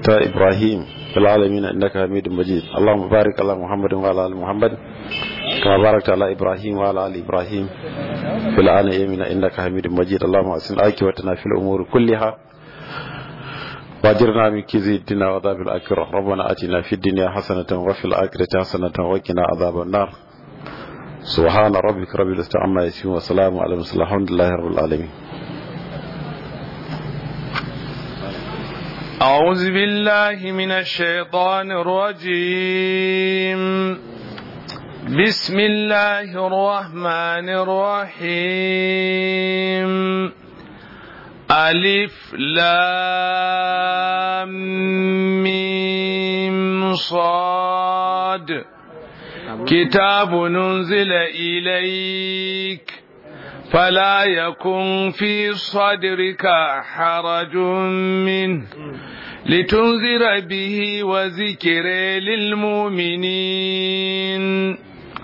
إبراهيم في العالمين إنك حميد مجيد اللهم بارك على محمد وعلى آل محمد كما باركت على إبراهيم وعلى آل إبراهيم في العالمين إنك حميد مجيد اللهم أحسن عاقبتنا في الأمور كلها واجرنا من كيزي الدنيا وعذاب الآخرة ربنا آتنا في الدنيا حسنة وفي الآخرة حسنة وقنا عذاب النار سبحان ربك رب العزة عما يصفون وسلام على المرسلين الحمد لله رب العالمين أعوذ بالله من الشيطان الرجيم بسم الله الرحمن الرحيم ألف لام ميم صاد كتاب ننزل إليك فلا يكن في صدرك حرج منه لتنذر به وذكر للمؤمنين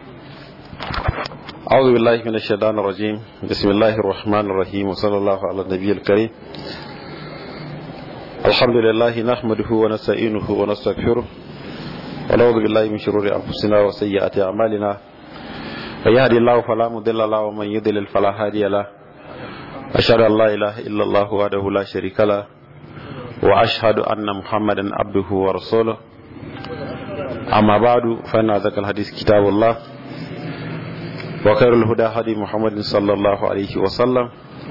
أعوذ بالله من الشيطان الرجيم بسم الله الرحمن الرحيم وصلى الله على النبي الكريم الحمد لله نحمده ونستعينه ونستغفره ونعوذ بالله من شرور أنفسنا وسيئات أعمالنا من يهدي الله فلا مضل له ومن يضلل فلا هادي له أشهد أن لا إله إلا الله وحده لا شريك له وأشهد أن محمدا عبده ورسوله أما بعد فإن ذكر الحديث كتاب الله وخير الهدى هدي محمد صلى الله عليه وسلم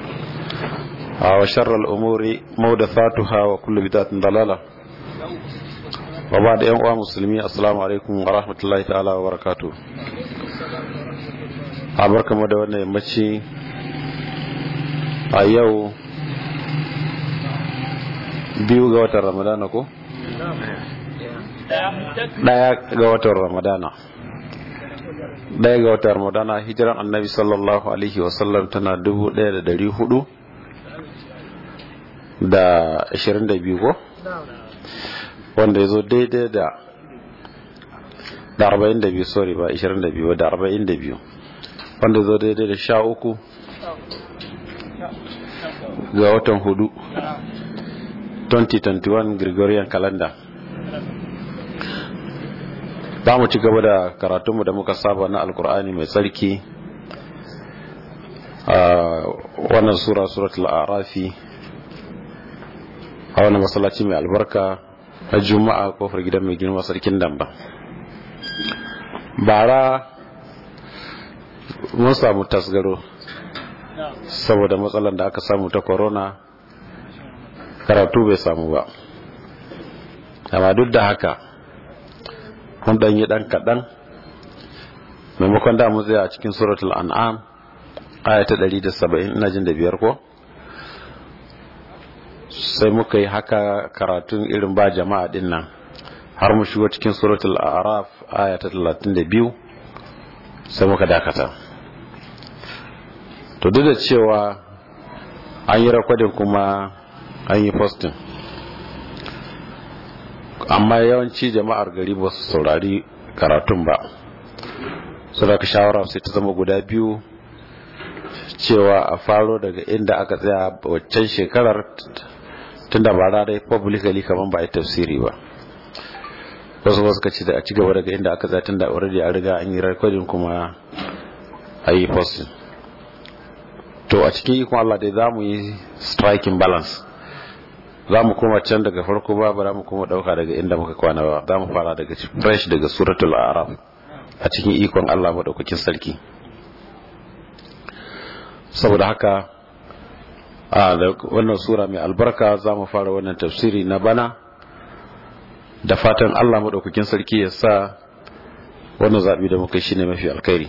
وشر الأمور محدثاتها وكل بدعة ضلالة وبعد أيها المسلمين السلام عليكم ورحمة الله تعالى وبركاته a barkamu da wannan yammaci a yau biyu ga watan ramadana ko? daya ga watan ramadana daya ga watan ramadana hijiran annabi sallallahu alaihi wasallam tana dubu daya da dari hudu da ashirin da biyu ko? wanda ya zo daidai da da arba'in da biyu sorry ba ashirin da biyu da arba'in da biyu wanda zo daidai da sha uku ga watan hudu 2021 Gregorian calendar za mu ci gaba da karatunmu da muka saba na alkur'ani mai tsarki a wannan sura suratul arafi a wannan masallaci mai albarka a juma'a kofar gidan mai girma sarkin damba bara mun samu tasgaro saboda matsalar da aka samu ta corona karatu bai samu ba amma duk da haka mun dan yi dan kadan maimakon da mu tsaya a cikin suratul an'am aya ta 170 ina jin da biyar ko sai muka yi haka karatun irin ba jama'a din nan har mu shigo cikin suratul a'raf aya ta 32 sai muka dakata to duk da cewa an yi rakwadin kuma an yi postin amma yawanci jama'ar gari ba su saurari karatun ba su da shawara sai ta zama guda biyu cewa a faro daga inda aka tsaya waccan shekarar tun da ba dai publicly kamar ba a yi tafsiri ba wasu wasu ka ci da a ci gaba daga inda aka tsaya tun da already a riga an yi rakwadin kuma a yi postin to a cikin ikon Allah dai za mu yi striking balance za mu koma can daga farko ba ba za mu koma dauka daga inda muka kwana ba za mu fara daga fresh daga suratul araf a cikin ikon Allah madaukakin sarki saboda haka a wannan sura mai albarka za mu fara wannan tafsiri na bana da fatan Allah madaukakin sarki ya sa wannan zabi da muka shi ne mafi alkhairi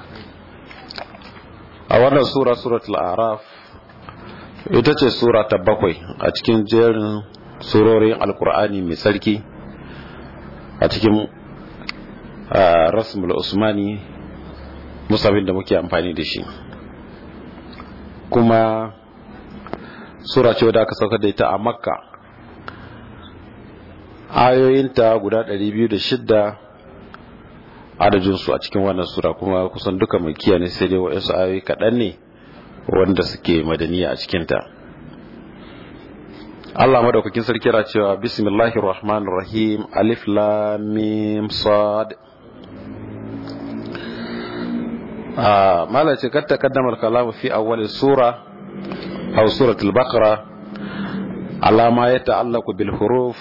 a wannan sura suratul araf ita ce sura ta bakwai a cikin jerin surorin alkur'ani mai sarki a cikin rasmul usmani musabin da muke amfani da shi kuma sura ce wadda aka sauka da ita a makka ayoyinta guda 206 adadinsu a cikin wannan sura kuma kusan duka mai ne sai dai wa'insu ayoyi kaɗan ne wanda suke madaniya a cikinta Allah madaukakin sarki yana cewa bismillahir rahmanir rahim alif lam mim sad ah mala ce kad taqaddama al-kalam fi awwal sura aw surat al-baqara ala ma yata'allaqu bil huruf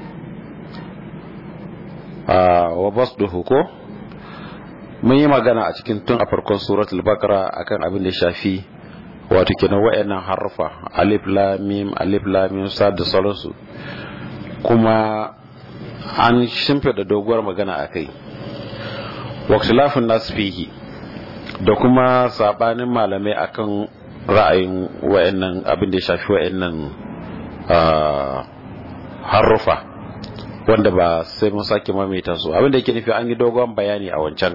ah wa basduhu ko mun yi magana a cikin tun a farkon suratul baqara akan abin da ya shafi wato kenan wayannan harfa alif lam mim alif lam mim sad da sauransu kuma an shimfida doguwar magana akai waqtilafun nas fihi da kuma sabanin malamai akan ra'ayin wayannan abin da ya shafi wayannan harfa wanda ba sai mun sake maimaita su abin da yake nufi an yi dogon bayani a wancan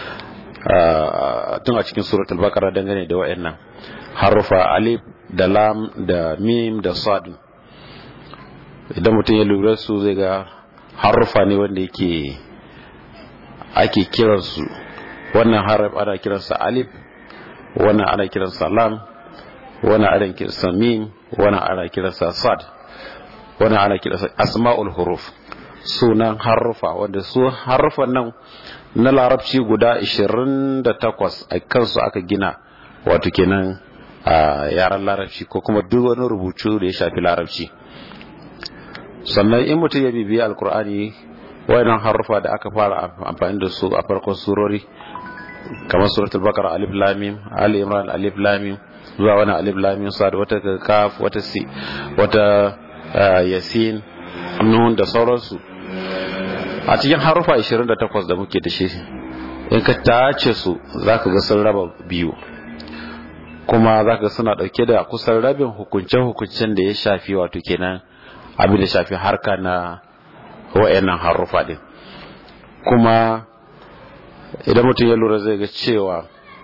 tun a cikin suratul baqara dangane da wayannan harufa alif da lam da mim da sad idan mutum ya lura su zai ga harufa ne wanda yake ake kiransu wannan haraf ana kiransa alif wannan ana kiransa lam wannan ana kiransa mim wannan ana kiransa sad wannan ana kiransa asma'ul huruf sunan harufa wanda su harufan nan na larabci guda 28 a kansu aka gina wato kenan a yaren larabci ko kuma duk wani rubutu da ya shafi larabci sannan in mutum ya bibiya alkur'ani wayannan harufa da aka fara amfani da su a farkon surori kamar suratul bakara alif lamim ali imran alif lamim zuwa wani alif lamim sad wata kaf wata si wata yasin nun da sauransu a cikin harufa 28 da muke da shi in ka tace su zaka ga sun raba biyu kuma zaka suna dauke da kusan rabin hukunce-hukuncen da ya shafi wato kenan abin da shafi harka na wa'annan harufa din kuma idan mutum ya lura zai ga cewa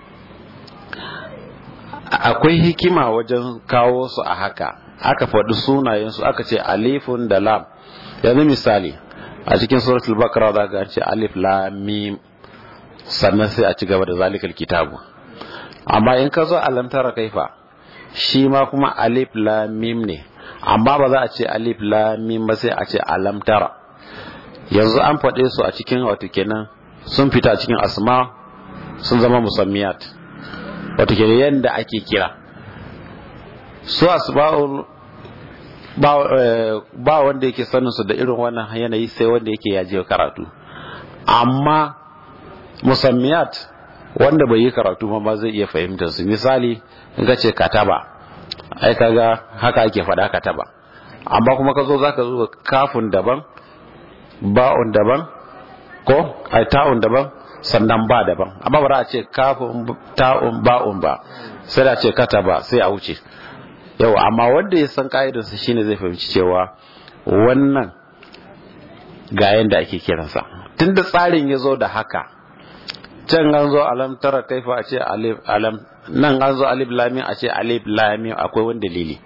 akwai hikima wajen kawo su a haka aka faɗi sunayensu aka ce alifun da lam yanzu misali a cikin suratul bakara za ga ce alif lam mim sannan sai a ci gaba da zalikal kitabu amma in ka zo alam tara kaifa shi ma kuma alif lam mim ne amma ba za a ce alif lam mim ba sai a ce alam tara yanzu an faɗe su a cikin wato kenan sun fita a cikin asma sun zama musammiyat wato kenan yanda ake kira su asma'ul ba, ba wanda yake sanin su da irin wannan yanayi sai wanda yake yaje karatu amma musammiyat wanda bai yi karatu ma zai iya fahimtar su misali in ka ce kataba ai kaga haka ake faɗa kataba amma kuma ka zo zaka zo kafin daban ba'un daban ko ai ta'un daban sannan ba daban amma ba za a ce kafin ta'un ba'un ba sai da ce kataba sai a wuce yau amma wanda ya san ka'idarsa shine zai fahimci cewa wannan ga yanda ake kiransa tunda tsarin ya zo da haka can an zo alam tara kaifa a ce alif alam nan an zo alif lamin a ce alif lamin akwai wani dalili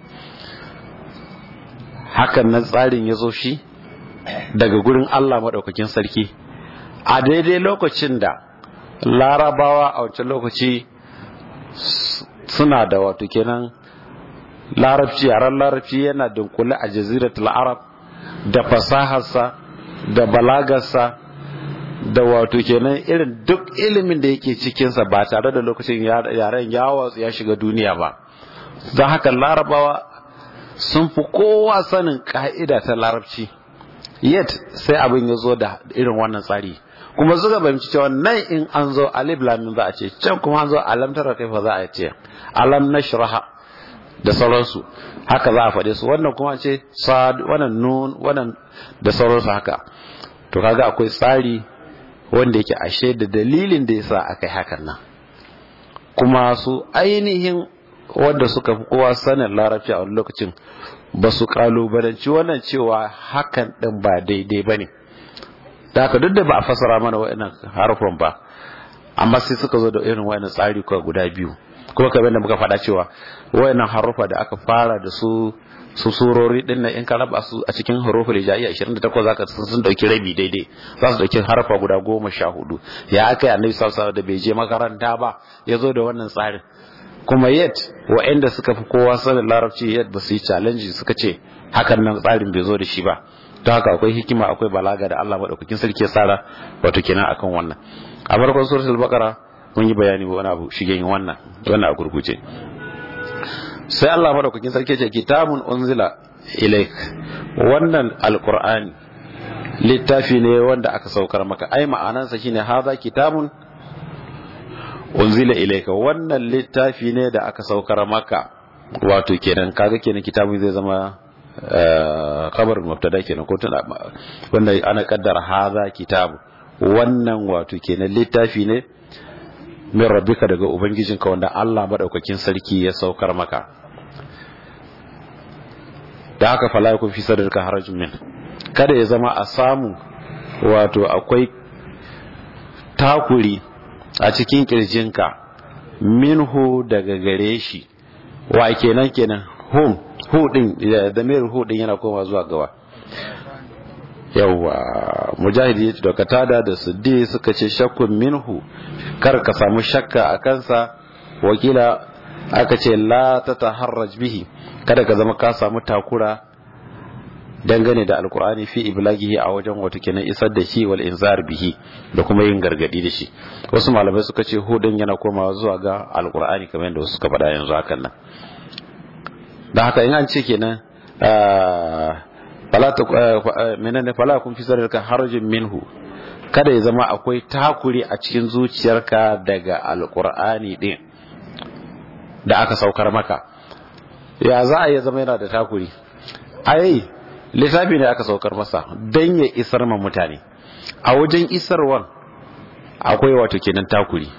hakan nan tsarin ya zo shi daga gurin Allah maɗaukakin sarki a daidai lokacin da larabawa a wancan lokaci suna da wato kenan larabci yaren larabci yana dunkule a jaziratul arab da fasaharsa da balagarsa da wato kenan irin duk ilimin da yake cikinsa ba tare da lokacin yaren yawa ya shiga duniya ba don haka larabawa sun fi kowa sanin ka'ida ta larabci yet sai abin ya zo da irin wannan tsari kuma suka fahimci cewa nan in an zo alif lamin za a ce can kuma an zo alam tara kaifa za a ce alam nashraha da sauransu haka za a faɗe su wannan kuma ce sad wannan nun wannan da sauransu haka to kaga akwai tsari wanda yake ashe da dalilin da yasa aka yi hakan nan kuma su ainihin wanda suka fi kowa sanin larabci a wani lokacin ba su kalubalanci wannan cewa hakan din ba daidai ba ne da haka duk da ba a fasara mana wa'annan harufan ba amma sai suka zo da irin wa'annan tsari kuwa guda biyu kuma kamar da muka faɗa cewa wa'annan harufa da aka fara da su su surori din nan in ka raba su a cikin huruful hijaiya 28 zaka sun sun dauki rabi daidai za su dauki harfa guda 14 ya aka yi annabi sallallahu alaihi da bai je makaranta ba ya zo da wannan tsarin kuma yet wa'anda suka fi kowa sanin larabci yet ba su yi challenge suka ce hakan nan tsarin bai zo da shi ba ta haka akwai hikima akwai balaga da Allah madaukakin sarki ya tsara wato kenan akan wannan a farkon suratul baqara mun yi bayani wani abu shigen wannan wannan a gurguje sai Allah madaukakin sarki ce kitabun unzila ilaik wannan alqur'ani littafi ne wanda aka saukar maka ai ma'anansa shine haza kitabun unzila ilaika wannan littafi ne da aka saukar maka wato kenan kaga kenan kitabun zai zama kabarin mubtada kenan ko tana wanda ana kaddara haza kitabu wannan wato kenan littafi ne min rabbika daga ubangijinka wanda Allah madaukakin sarki ya saukar maka da haka fala yakun fi sadrika harajun min kada ya zama a samu wato akwai takuri a cikin kirjinka minhu daga gare shi wa kenan kenan hum hu din da mai hu din yana koma zuwa gawa yawwa mujahidi da katada da suddi suka ce shakkun minhu kar ka samu shakka a kansa wakila aka ce la ta taharraj bihi kada ka zama ka samu takura dangane da alkur'ani fi iblagihi a wajen wato kenan isar da shi wal inzar bihi da kuma yin gargadi da shi wasu malamai suka ce hudun yana komawa zuwa ga alkur'ani kamar yadda wasu suka faɗa yanzu hakan nan da haka in an ce kenan fala ta menene fala kun fi sarraka harajin minhu kada ya zama akwai takuri a cikin zuciyarka daga alkur'ani din da aka saukar maka ya za a iya zama yana da takuri ai littafi ne aka saukar masa don ya isar ma mutane a wajen isarwan akwai wato kenan takuri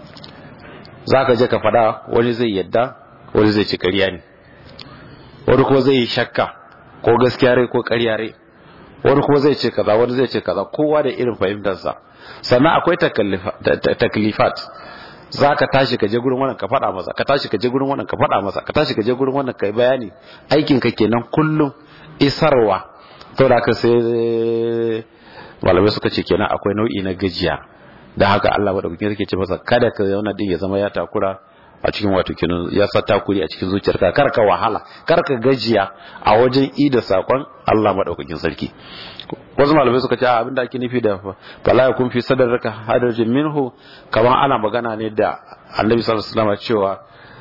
za ka je ka fada wani zai yadda wani zai ci ƙarya ne wani kuma zai yi shakka ko gaskiya rai ko ƙarya rai wani kuma zai ce kaza wani zai ce kaza kowa da irin fahimtarsa sannan akwai taklifat za ka tashi ka je gurin wannan ka faɗa masa ka tashi ka je gurin wannan ka faɗa masa ka tashi ka je gurin wannan ka yi bayani aikin ka kenan kullum isarwa to da ka sai malamai suka ce kenan akwai nau'i na gajiya da haka Allah madaukakin sarki ce masa kada ka zauna din ya zama ya takura a cikin wato kenan ya sa takuri a cikin zuciyarka kar ka wahala kar ka gajiya a wajen ida sakon Allah madaukakin sarki wasu malamai suka ce abinda ake nufi da fala yakun fi sadarka hadarjin minhu kamar ana magana ne da annabi sallallahu alaihi wasallam cewa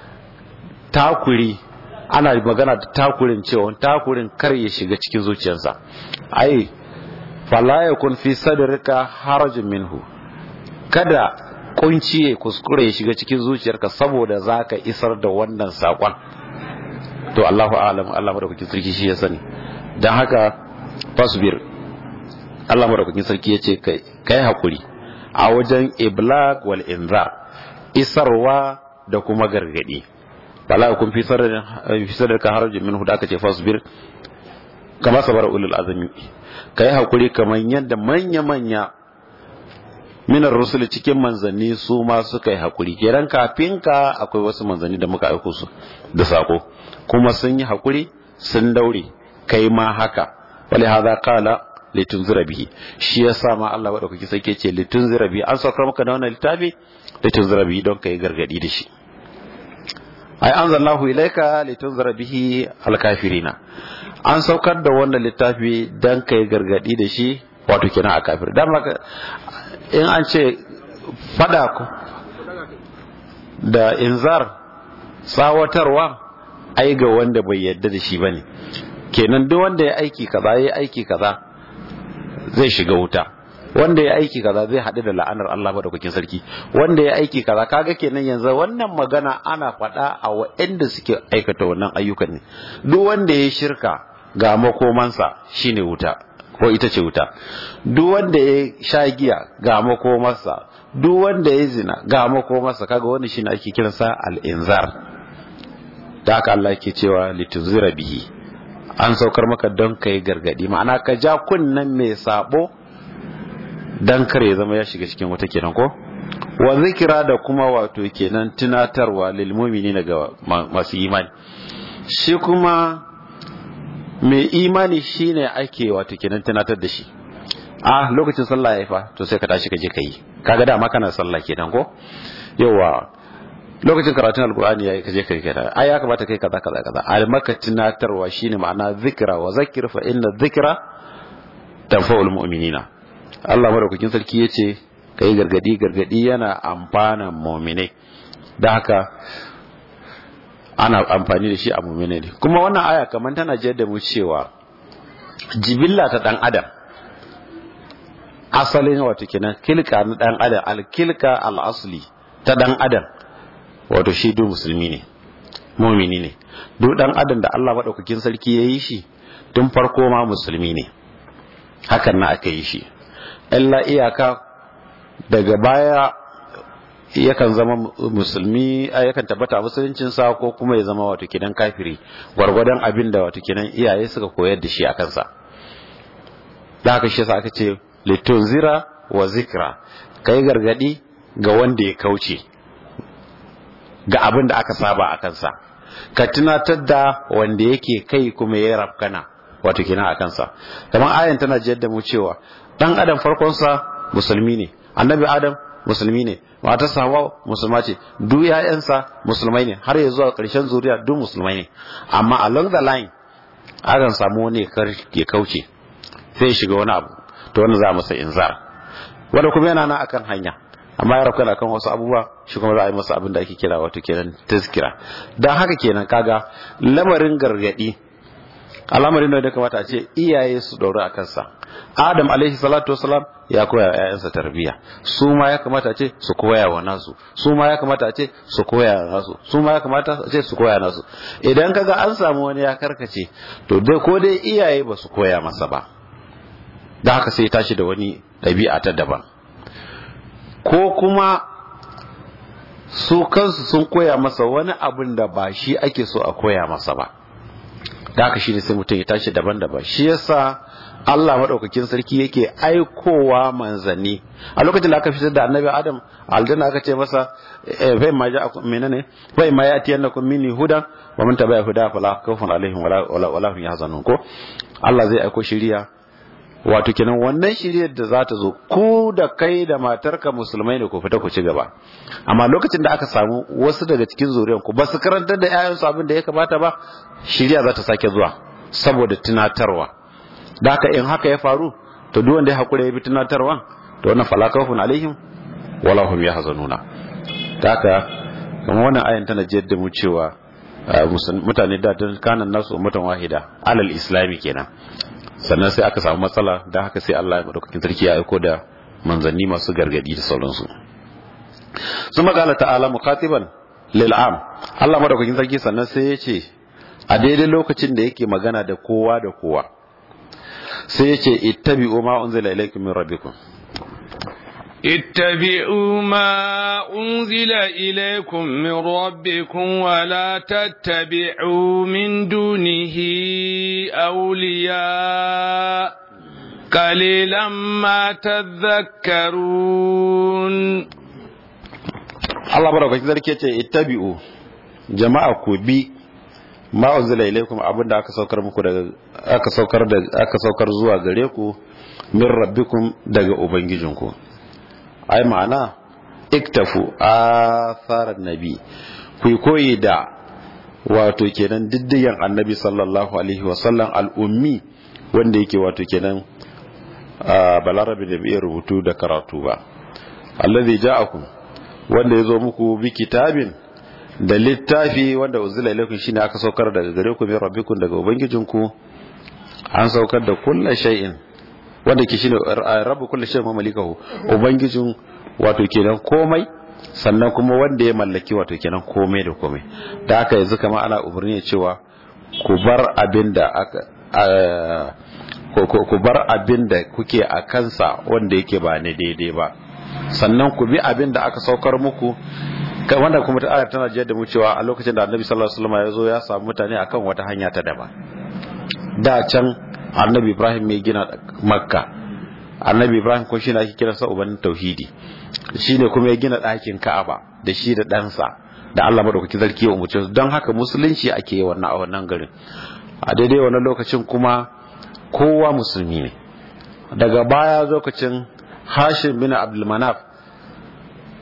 takuri ana magana da takurin cewa takurin kar ya shiga cikin zuciyarsa ai fala yakun fi sadarka harajin minhu kada kunci ya kuskure ya shiga cikin zuciyarka saboda zaka isar da wannan sakon to Allahu a'lam Allah madaukakin sarki shi ya sani dan haka fasbir Allah madaukakin sarki ya ce kai hakuri a wajen iblag wal inzar isarwa da kuma gargadi bala kun fi sadar ka harajin minhu da aka ce fasbir kama sabar ulul azmi kai hakuri kamar yadda manya manya minar rusul cikin manzanni su ma suka yi hakuri kenan kafin ka akwai wasu manzanni da muka aiko su da sako kuma sun yi hakuri sun daure kai ma haka wali hadha qala litunzira bihi shi yasa ma Allah madaukaki sai ke ce litunzira bihi an saukar maka da wannan littafi litunzira bihi don kai gargadi da shi ai anzalallahu ilaika litunzira bihi alkafirina an saukar da wannan littafi dan kai gargadi da shi wato kenan a kafir dan in an ce fada ku da inzar tsawatarwa ai ga wanda bai yadda da shi bane kenan duk wanda ya aiki kaza ya aiki kaza zai shiga wuta wanda ya aiki kaza zai haɗu da la'anar Allah madaukakin sarki wanda ya aiki kaza kaga kenan yanzu wannan magana ana faɗa a waɗanda suke aikata wannan ayyukan ne duk wanda ya shirka ga makomansa shine wuta ko ita ce wuta duk wanda ya sha giya ga makomarsa duk wanda ya zina ga makomarsa kaga wannan shine ake kiransa al-inzar da haka Allah yake cewa litunzira bihi an saukar maka don kai gargadi ma'ana ka ja kunnen mai sabo dan kare zama ya shiga cikin wata kenan ko wa zikira da kuma wato kenan tunatarwa lil mu'minina ga masu imani shi kuma mai imani shine ake wato kenan tunatar da shi a lokacin sallah ya fa to sai ka tashi ka je ka yi kaga dama kana sallah kenan ko yawa lokacin karatun alkur'ani yayi kaje kai kai ai ya kamata kai kaza kaza kaza al maka tunatarwa shine ma'ana zikra wa zakir fa inna dhikra tanfa'ul mu'minina Allah madaukakin sarki yace kai gargadi gargadi yana amfanan mu'minai da haka ana amfani da shi a mu'minai ne kuma wannan aya kaman tana jiyar da mu cewa jibilla ta dan adam asalin wato kenan kilka na dan adam alkilka al-asli ta dan adam wato shi duk musulmi ne mumini ne duk dan adam da Allah madaukakin sarki ya yi shi tun farko ma musulmi ne hakan na aka yi shi illa iyaka daga baya yakan zama musulmi yakan tabbata musuluncin sa ko kuma ya zama wato kidan kafiri gwargwadon abin da wato kidan iyaye suka koyar da shi a kansa da haka shi yasa aka ce litunzira wa zikra kai gargadi ga wanda ya kauce ga abin da aka saba a kansa ka tunatar da wanda yake kai kuma ya rafkana wato kina a kansa kamar ayan tana jiyar da mu cewa dan adam farkonsa musulmi ne annabi adam musulmi ne matar sawa musulma ce duk ƴaƴansa musulmai ne har ya zuwa ƙarshen zuriya duk musulmai ne amma along the line akan samu wani ya kauce sai ya shiga wani abu to wannan za mu sai inzar wanda kuma yana nan akan hanya amma ya rafkana kan wasu abubuwa shi kuma za a yi masa abin da ake kira wato kenan tazkira don haka kenan kaga lamarin gargadi al'amarin da kamata a ce iyaye su dauri a kansa adam alaihi salatu wasalam ya koya wa ƴaƴansa tarbiyya su ma ya kamata a ce su koya wa nasu su ma ya kamata a ce su koya wa nasu su ma ya kamata a ce su koya nasu idan kaga an samu wani ya karkace to dai ko dai iyaye ba su koya masa ba da haka sai tashi da wani ɗabi'a ta daban ko kuma su kansu sun koya masa wani abin da ba shi ake so a koya masa ba da haka shine sai mutum ya tashi daban-daban shi yasa Allah madaukakin sarki yake aikowa manzanni a lokacin da aka fitar da annabi Adam aljanna aka ce masa bai ma ja menene bai ma ya tiyannakum minni hudan wa man tabi'a huda fala khawfun alaihim wala wala wala hum yahzanun ko Allah zai aiko shiriya wato kenan wannan shiriyar da za ta zo ku da kai da matarka musulmai ne ku fita ku ci gaba amma lokacin da aka samu wasu daga cikin zuriyar ku ba su karantar da ƴaƴansu abin da ya kamata ba shiriya za ta sake zuwa saboda tunatarwa da haka in haka ya faru to duk wanda ya hakura ya bi tunatarwan to wannan falakafun alaihim wala hum yahzanuna da haka kuma wannan ayan tana jiyar da mu cewa mutane da kanan nasu ummatan wahida alal islami kenan sannan sai aka samu matsala da haka sai Allah ya madaukakin sarki ya aiko da manzanni masu gargadi da sauransu sun magana ta'ala muqatiban lil am Allah madaukakin sarki sannan sai ya ce a daidai lokacin da yake magana da kowa da kowa sai ya ce ittabi'u ma unzila ilaykum min rabbikum اتبعوا ما أنزل إليكم من ربكم ولا تتبعوا من دونه أولياء قليلا ما تذكرون Allah baraka zarki ce ittabi'u jama'a ku bi ma unzila ilaykum abinda aka saukar muku daga aka saukar da aka saukar zuwa gare ku min rabbikum daga ubangijinku ai ma'ana iktafu atharan nabi ku koyi da wato kenan diddiyan annabi sallallahu alaihi wasallam al'ummi wanda yake wato kenan balarabe da bai rubutu da karatu ba allazi ja'akum wanda yazo muku bi kitabin da littafi wanda uzila ilaikum shine aka saukar daga gare ku min rabbikum daga ubangijinku an saukar da kullu shay'in wanda ke shine rabu kullu shay'in wa malikahu ubangijin wato kenan komai sannan kuma wanda ya mallaki wato kenan komai da komai da haka yanzu kamar ana umarni cewa ku bar abin da aka ku bar abin da kuke a kansa wanda yake ba ne daidai ba sannan ku bi abin da aka saukar muku wanda kuma ta ayar tana jiyar da mu cewa a lokacin da annabi sallallahu alaihi wasallam ya zo ya samu mutane akan wata hanya ta daban da can annabi ibrahim mai gina makka annabi ibrahim ko shine ake kiransa uban tauhidi shine kuma ya gina ɗakin ka'aba da shi da ɗansa da Allah madaukaki zarki ya umurce su don haka musulunci ake yi wannan a wannan garin a daidai wannan lokacin kuma kowa musulmi ne daga baya lokacin hashim bin abdul manaf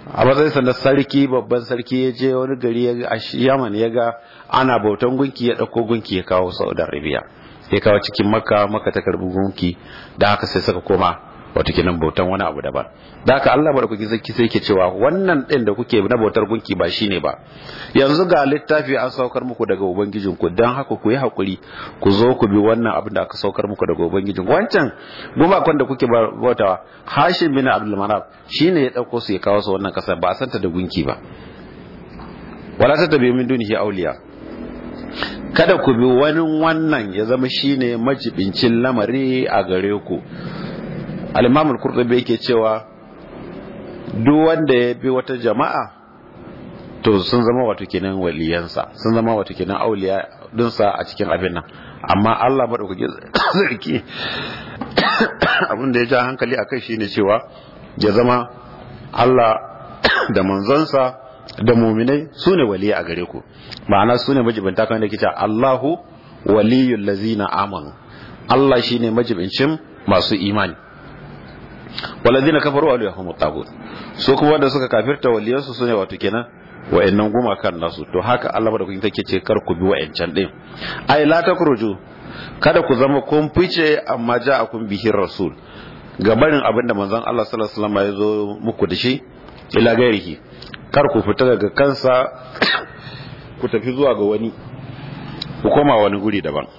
a matsayin na sarki babban sarki ya je wani gari a yaman ya ga ana bautan gunki ya ɗauko gunki ya kawo saudi arabia ya kawo cikin makka makka ta karbi gunki da haka sai suka koma wata kinan bautan wani abu daban da haka Allah bada kuke zaki sai ke cewa wannan din da kuke na bautar gunki ba shine ba yanzu ga littafi an saukar muku daga ubangijin ku dan haka ku yi hakuri ku zo ku bi wannan abin da aka saukar muku daga ubangijin wancan gumakon da kuke bautawa Hashim bin Abdul Manaf shine ya dauko su ya kawo su wannan kasar ba a santa da gunki ba wala tattabi min dunihi awliya kada ku bi wani wannan ya zama shine majibincin lamari a gare ku al-imam al-qurtubi yake cewa duk wanda ya bi wata jama'a to sun zama wato kenan waliyansa sun zama wato kenan auliya dinsa a cikin abin nan amma Allah madaukake sarki abin da ya ja hankali akai shine cewa ya zama Allah da manzonsa da muminai su ne waliya a gare ku ma'ana su ne majibinta kan da ke Allahu waliyul lazina amanu Allah shine majibincin masu imani walazina kafaru aliyahum tagut su kuma wanda suka kafirta waliyansu sune wato kenan wa'annan gumakan nasu to haka Allah madaukakin take ce kar ku bi wa'ancan din ai la takruju kada ku zama kun fice amma ja'akum bihi rasul ga barin abinda manzon Allah sallallahu alaihi wasallam ya zo muku da shi ila gairihi kar ku fita daga kansa ku tafi zuwa ga wani ku koma wani guri daban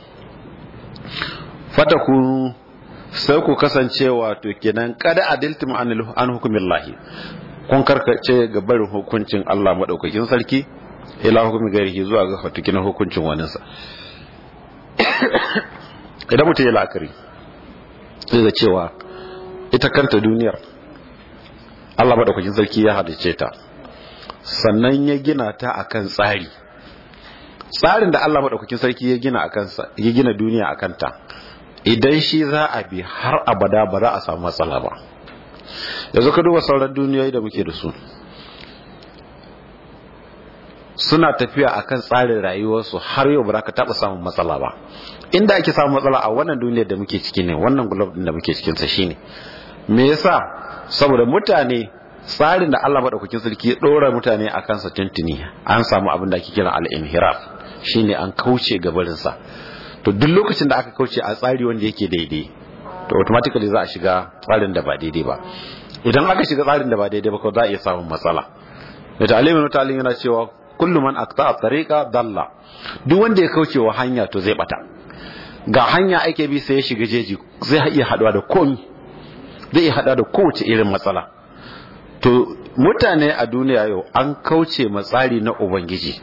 fatakunu sai ku kasance wato kenan kada adiltum an hukumin lahi kun karkace ga barin hukuncin Allah madaukakin sarki ila hukumi gairihi zuwa ga fatukin hukuncin waninsa idan mutum ya la'akari zai ga cewa ita kanta duniyar Allah madaukakin sarki ya halice ta sannan ya gina ta akan tsari tsarin da Allah madaukakin sarki ya gina akan ya gina duniya akan ta idan shi za a bi har abada ba za a samu matsala ba yanzu ka duba sauran duniyoyi da muke da su suna tafiya akan tsarin rayuwarsu har yau ba za ka taɓa samun matsala ba inda ake samun matsala a wannan duniyar da muke ciki ne wannan globe din da muke cikin sa shine me yasa saboda mutane tsarin da Allah madaukakin sarki ya dora mutane akan sa tuntuni an samu abin da ake kira al-inhiraf shine an kauce gabarin sa to duk lokacin da aka kauce a tsari wanda yake daidai to automatically za a shiga tsarin da ba daidai ba idan aka shiga tsarin da ba daidai ba ko za a iya samun matsala da ta'alimin ta'alim yana cewa kullu man aqta tariqa dalla duk wanda ya kauce wa hanya to zai bata ga hanya ake bi sai ya shiga jeji zai iya haduwa da komi zai iya haduwa da kowace irin matsala to mutane a duniya yau an kauce ma tsari na ubangiji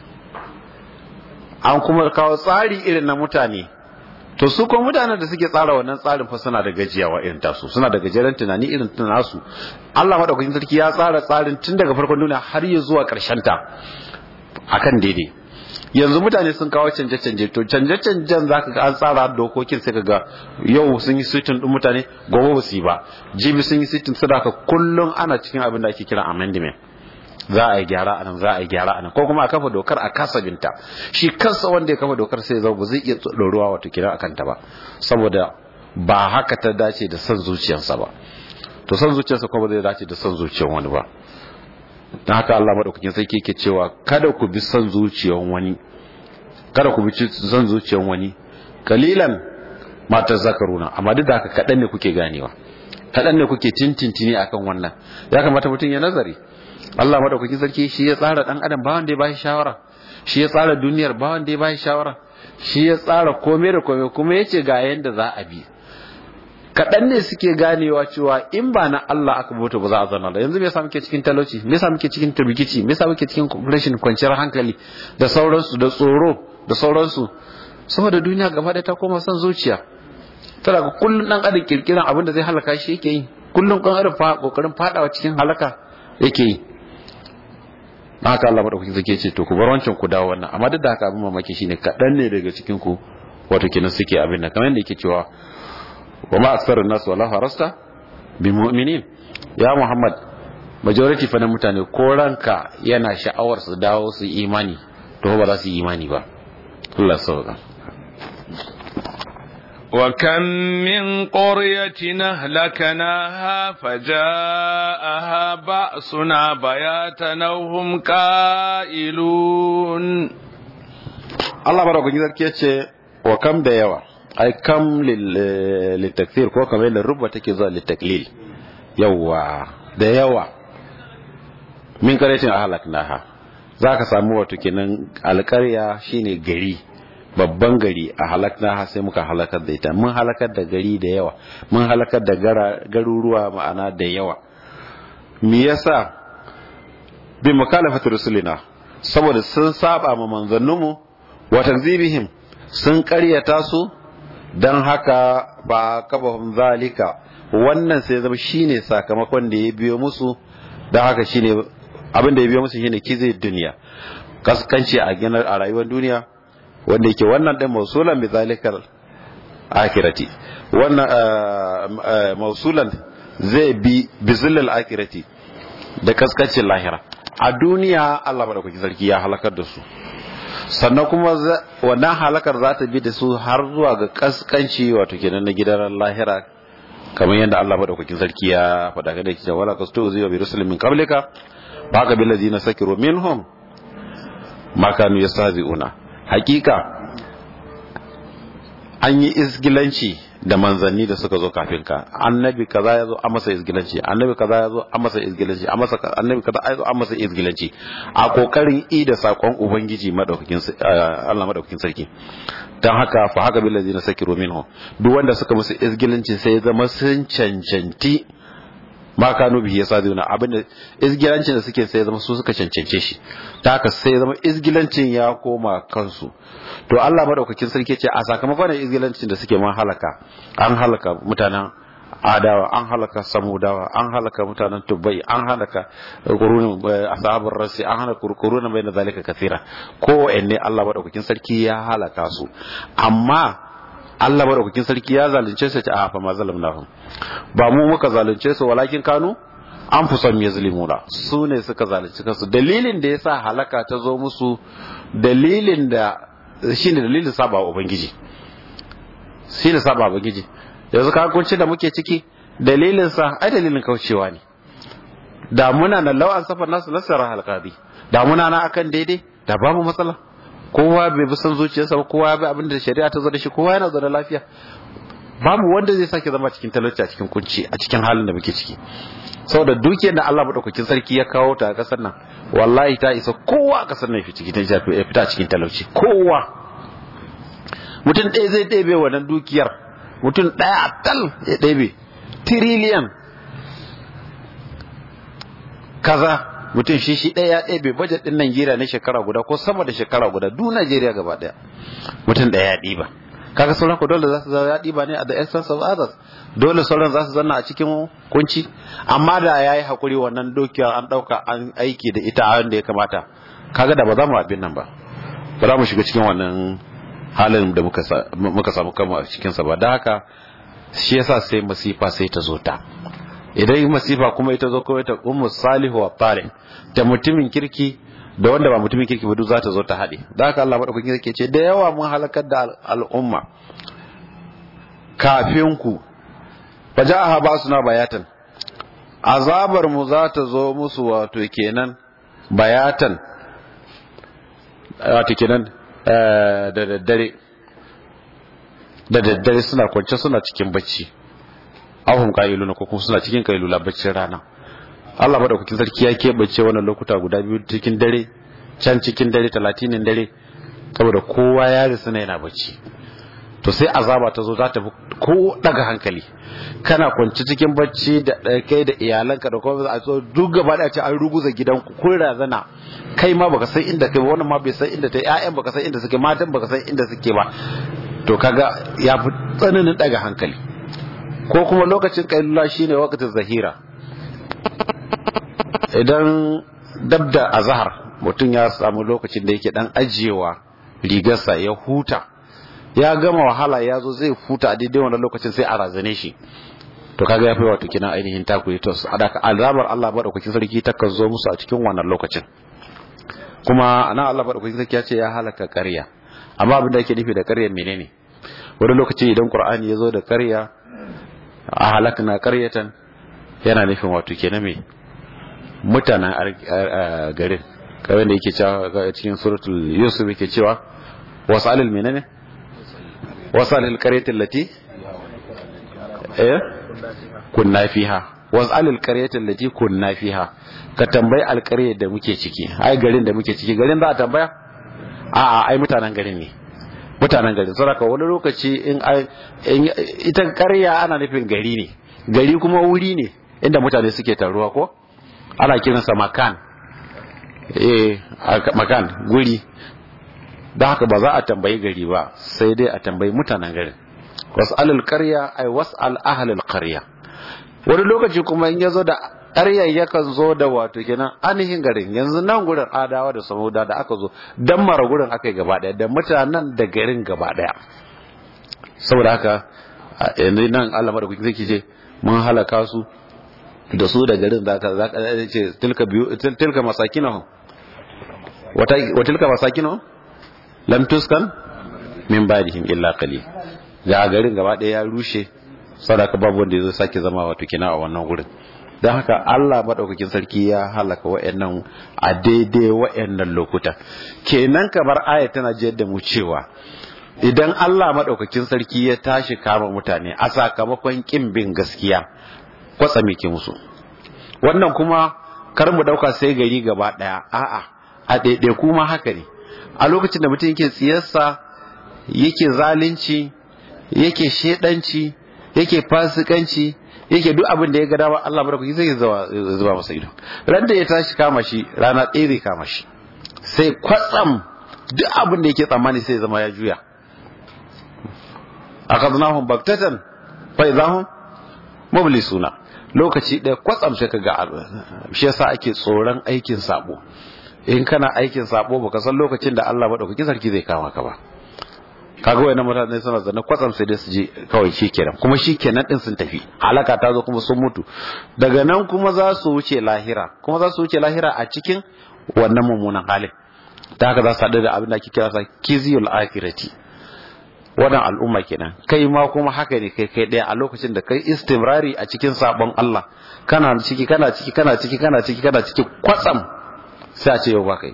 an kuma kawo tsari irin na mutane to su kuma mutanen da suke tsara wannan tsarin fa suna da gajiyawa irin tasu suna da gajeren tunani irin nasu Allah madaukakin sarki ya tsara tsarin tun daga farkon duniya har ya zuwa karshen ta akan daidai yanzu mutane sun kawo canje-canje to canje-canjen za ka ga an tsara dokokin sai ka ga yau sun yi sitin ɗin mutane gobe ba su yi ba jibi sun yi sitin su da kullum ana cikin abin da ake kira amendment za a yi gyara anan za a yi gyara anan ko kuma a kafa dokar a kasa binta shi kansa wanda ya kafa dokar sai zama ba zai iya ɗoruwa wato kira akan ta ba saboda ba haka ta dace da son zuciyarsa ba to son zuciyarsa kuma zai dace da son zuciyar wani ba don haka Allah madaukakin sarki yake cewa kada ku bi son zuciyar wani kada ku bi son zuciyar wani kalilan matar zakaruna amma duk da haka kaɗan ne kuke ganewa kaɗan ne kuke tintintini akan wannan ya kamata mutum ya nazari Allah madaukakin sarki shi ya tsara dan adam ba wanda ya bashi shawara shi ya tsara duniyar ba wanda ya bashi shawara shi ya tsara komai da komai kuma yace ga yanda za a bi kaɗan ne suke ganewa cewa in ba na Allah aka bauta ba za a zauna da yanzu me yasa muke cikin talauci me yasa muke cikin turbikici me yasa muke cikin rashin kwanciyar hankali da sauransu da tsoro da sauransu saboda duniya gaba ɗaya ta koma son zuciya tana ga kullum dan adam kirkiran abin da zai halaka shi yake yi kullum kan adam fa kokarin fadawa cikin halaka yake yi haka Allah madaukakin zake ce to ku bar wancan ku dawo wannan amma duk da haka abin mamaki shine kaɗan ne daga cikin ku wato kenan suke abin nan kamar yadda yake cewa wa ma aksarun nasu wala harasta bi mu'minin ya muhammad majority fa na mutane ko ranka yana sha'awar su dawo su imani to ba za su yi imani ba Allah sauka وكم من قرية أهلكناها فجاءها بأسنا بياتا وهم قائلون Allah madaukakin sarki ya ce wa kam da yawa ai kam littakfir ko kamar yadda rubba take zuwa littaklil yawa da yawa min karetin ahalaknaha za ka samu wato kenan alƙarya shine gari babban gari a halaknaha sai muka halakar da ita mun halakar da gari da yawa mun halakar da garuruwa ma'ana da yawa me yasa bi mukalafatu rusulina saboda sun saba ma manzanninmu wa takzibihim sun karyata su dan haka ba kabahum zalika wannan sai zama shine sakamakon da ya biyo musu dan haka shine abin da ya biyo musu shine kize duniya kaskanci a ginar a rayuwar duniya wanda yake wannan din mausulan bi zalikal akirati wannan mausulan zai bi bizillal akirati da kaskancin lahira a duniya Allah madaukaki sarki ya halakar da su sannan kuma wannan halakar za ta bi da su har zuwa ga kaskanci wato kenan na gidan lahira kamar yadda Allah madaukakin sarki ya faɗa ga dake wala kastu zai bi rusulin min qablika ba ka bil ladina sakiru minhum ma kanu yastahzi'una hakika an yi isgilanci da manzanni da suka zo kafin ka annabi kaza ya zo an masa izgilanci annabi kaza ya zo an masa izgilanci an masa annabi kaza ya zo an masa izgilanci a kokarin i da sakon ubangiji madaukakin Allah madaukakin sarki dan haka fa haka bil ladina sakiru minhu duk wanda suka musu izgilanci sai ya zama sun cancanti ma kanu bihi yasaduna abinda izgilancin da suke sai ya zama su suka cancance shi ta haka sai ya zama izgilancin ya koma kansu to Allah madaukakin sarki ce a sakamakon izgilancin da suke man halaka an halaka mutanen adawa an halaka samudawa an halaka mutanen tubbai an halaka qurunin ashabul rasi an halaka qurunin bayna zalika kathira ko ne Allah madaukakin sarki ya halaka su amma Allah madaukakin sarki ya zalunce su ta afa ma zalamnahum ba mu muka zalunce su walakin kanu an fi son yazlimuna su ne suka zalunci kansu dalilin da yasa halaka ta zo musu dalilin da shine dalilin saba wa ubangiji shine saba wa ubangiji yanzu ka kunci da muke ciki dalilin sa ai dalilin kaucewa ne da muna na lawan safar nasu lasara halqabi da muna na akan daidai da ba mu matsala kowa bai bi san zuciyarsa ba kowa bai abin da shari'a ta zo da shi kowa yana zaune lafiya babu wanda zai sake zama cikin talauci a cikin kunci a cikin halin da muke ciki saboda dukiyar da Allah madaukakin sarki ya kawo ta a kasar nan wallahi ta isa kowa a kasar nan ya fita cikin talauci kowa mutum ɗaya zai ɗebe wannan dukiyar mutum ɗaya a tal ya ɗebe tiriliyan kaza mutum shi shi ɗaya ya ɗebe bajet ɗin Najeriya na shekara guda ko sama da shekara guda duk Najeriya gaba ɗaya mutum ɗaya ya ɗiba kaga sauran ku dole za su zama ya ɗiba ne a the essence of others dole sauran za su zanna a cikin kunci amma da ya yi haƙuri wannan dukiya an ɗauka an aiki da ita a wanda ya kamata kaga da ba za mu abin nan ba ba za mu shiga cikin wannan halin da muka samu kanmu a cikinsa ba da haka shi yasa sai masifa sai ta zo ta idan masifa kuma ita zo kawai ta ummu salihu wa talib da mutumin kirki da wanda ba mutumin kirki ba duk za ta zo ta haɗe da haka Allah madaukakin yake ce da yawa mun halakar da al'umma kafin ku faja'a ba suna bayatan azabar mu za ta zo musu wato kenan bayatan wato kenan da daddare da daddare suna kwance suna cikin bacci ahun kailuna ko kuma suna cikin kailula baccin rana Allah madaukakin sarki ya keɓance wannan lokuta guda biyu cikin dare can cikin dare talatinin dare saboda kowa ya risu yana bacci to sai azaba ta zo za ta ko daga hankali kana kwanci cikin bacci da kai da iyalanka da kuma a so duk gaba da ce an ruguza gidanku kun razana kai ma baka san inda kai wannan ma bai san inda ta ƴaƴan baka san inda suke matan baka san inda suke ba to kaga ya fi tsananin daga hankali ko kuma lokacin kailula shine waqtin zahira idan dab da azhar mutum ya samu lokacin da yake dan ajiyewa rigarsa ya huta ya gama wahala ya zo zai huta a daidai wannan lokacin sai a razane shi to kaga ya fi wato kina ainihin takuri to adaka azabar Allah madaukakin sarki ta kan zo musu a cikin wannan lokacin kuma anan Allah madaukakin sarki ya ce ya halaka ƙarya amma abin da yake nufi da ƙaryar menene wani lokaci idan qur'ani ya zo da karya a halakna karyatan yana nufin wato kenan me mutanen garin kawai da yake cewa cikin suratul yusuf yake cewa wasalil menene wasalil qaryatil lati eh kunna fiha wasalil qaryatil lati kunna fiha ka tambayi alƙaryar da muke ciki ai garin da muke ciki garin za a tambaya a'a ai mutanen garin ne mutanen garin saboda wani lokaci in ita ƙarya ana nufin gari ne gari kuma wuri ne inda mutane suke taruwa ko ana kiransa makan eh makan guri da haka ba za a tambayi gari ba sai dai a tambayi mutanen garin was'alul qarya ay was'al ahlul qarya wani lokaci kuma in yazo da ƙarya yakan zo da wato kenan ainihin garin yanzu nan gurin adawa da samuda da aka zo dan mara gurin aka yi gaba daya da mutanen da garin gaba daya saboda haka yanzu nan Allah madaukaki zai ce mun halaka su da su da garin zaka zaka ce tilka biyu tilka masakinahu wata wa tilka masakinahu lam tuskan min badihim illa qalil ga garin gaba daya ya rushe saboda babu wanda zai sake zama wato kina a wannan gurin don haka Allah madaukakin sarki ya halaka wa'annan a daidai wa'annan lokuta kenan kamar aya tana jiyar da mu cewa idan Allah madaukakin sarki ya tashi kama mutane a sakamakon kin bin gaskiya kwatsa ke musu wannan kuma kar mu dauka sai gari gaba daya a'a a daidai kuma haka ne a lokacin da mutum yake tsiyarsa yake zalunci yake shedanci yake fasikanci yake duk abin da ya ga dama Allah madaukaki zai zuba masa ido ran da ya tashi kama shi rana ɗaya zai kama shi sai kwatsam duk abin da yake tsammani sai zama ya juya akhadnahum baktatan fa idahum mublisuna lokaci ɗaya kwatsam sai kaga shi yasa ake tsoron aikin sabo in kana aikin sabo baka san lokacin da Allah madaukaki sarki zai kama ka ba kaga wayannan mutane suna zanne kwatsam sai dai su je kawai shikenan kuma shikenan din sun tafi halaka ta zo kuma sun mutu daga nan kuma za su wuce lahira kuma za su wuce lahira a cikin wannan mummunan halin ta haka za su haɗu da abin da ake kira sa kiziyul akhirati wannan al'umma kenan kai ma kuma haka ne kai kai ɗaya a lokacin da kai istimrari a cikin sabon Allah kana ciki kana ciki kana ciki kana ciki kana ciki kwatsam sai a ce yau ba kai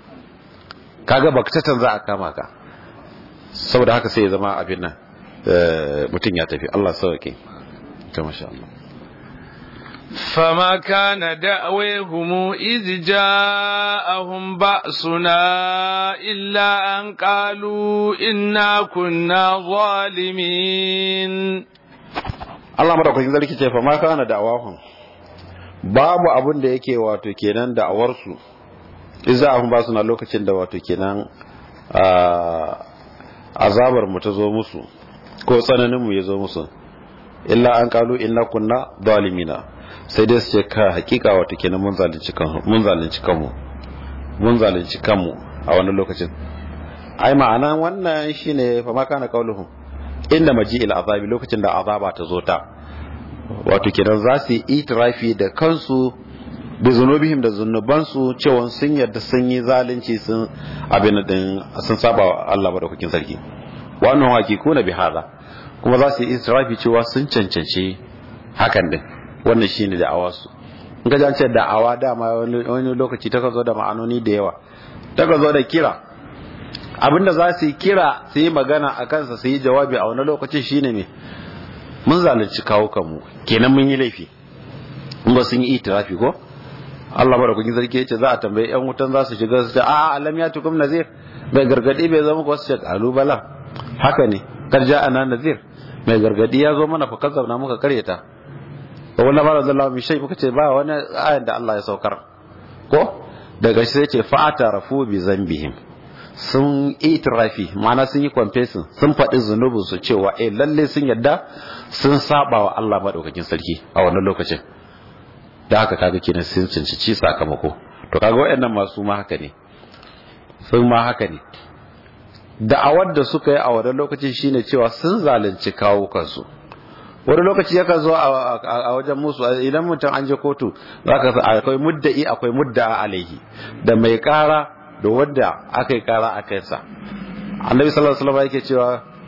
kaga baktatan za a kama ka saboda haka sai ya zama abin nan mutum ya tafi Allah sauke ta masha Allah فما كان دعويهم إذ جاءهم بأسنا إلا أن قالوا إنا كنا ظالمين Allah madaukakin sarki ce fa ma kana da'awahum babu abin da yake wato kenan da'awarsu idza ahum ba suna lokacin da wato kenan azabar mu ta zo musu ko tsananin mu ya zo musu illa an kalu inna kunna zalimina sai dai su ce ka hakika wata kenan mun zalunci kanmu mun zalunci kanmu mun zalunci kanmu a wannan lokacin ai ma'ana wannan shine fa ma kana qauluhum inda maji'il azabi lokacin da azaba ta zo ta wato kenan za su yi itirafi da kansu da zunubihim da zunubansu cewa sun yarda sun yi zalunci sun abin din sun saba wa Allah madaukakin sarki wannan hakikuna bi hada kuma za su yi israfi cewa sun cancanci hakan din wannan shine da awasu in ga jance da awa dama wani lokaci ta zo da ma'anoni da yawa ta zo da kira abinda za su yi kira su yi magana a kansa su yi jawabi a wani lokacin shine me mun zalunci kawo kanmu kenan mun yi laifi in ba sun yi itirafi ko Allah bada kukin sarki yace za a tambaye yan wutan za su shiga su ce a alam ya tukum nazir bai gargadi bai zama ko su ce kalubala haka ne kar ana nazir mai gargadi ya zo mana fa kazzabna muka karyata wa wala ma radallahu min shay muka ce ba wani ayan da Allah ya saukar ko daga shi sai ce fa'ata rafu bi zambihim sun itirafi ma'ana sun yi confessing sun faɗi zunubin su cewa eh lalle sun yadda sun saba wa Allah madaukakin sarki a wannan lokacin da haka kaga kenan sun cinci sakamako to kaga waɗannan masu ma haka ne sun ma haka ne da'awar da suka yi a wannan lokacin shine cewa sun zalunci kawo kansu wani lokaci yakan zo a wajen musu idan mutum an je kotu zaka sa akwai mudda'i akwai mudda'a alaihi da mai kara da wanda aka yi kara a kansa annabi sallallahu alaihi wasallam yake cewa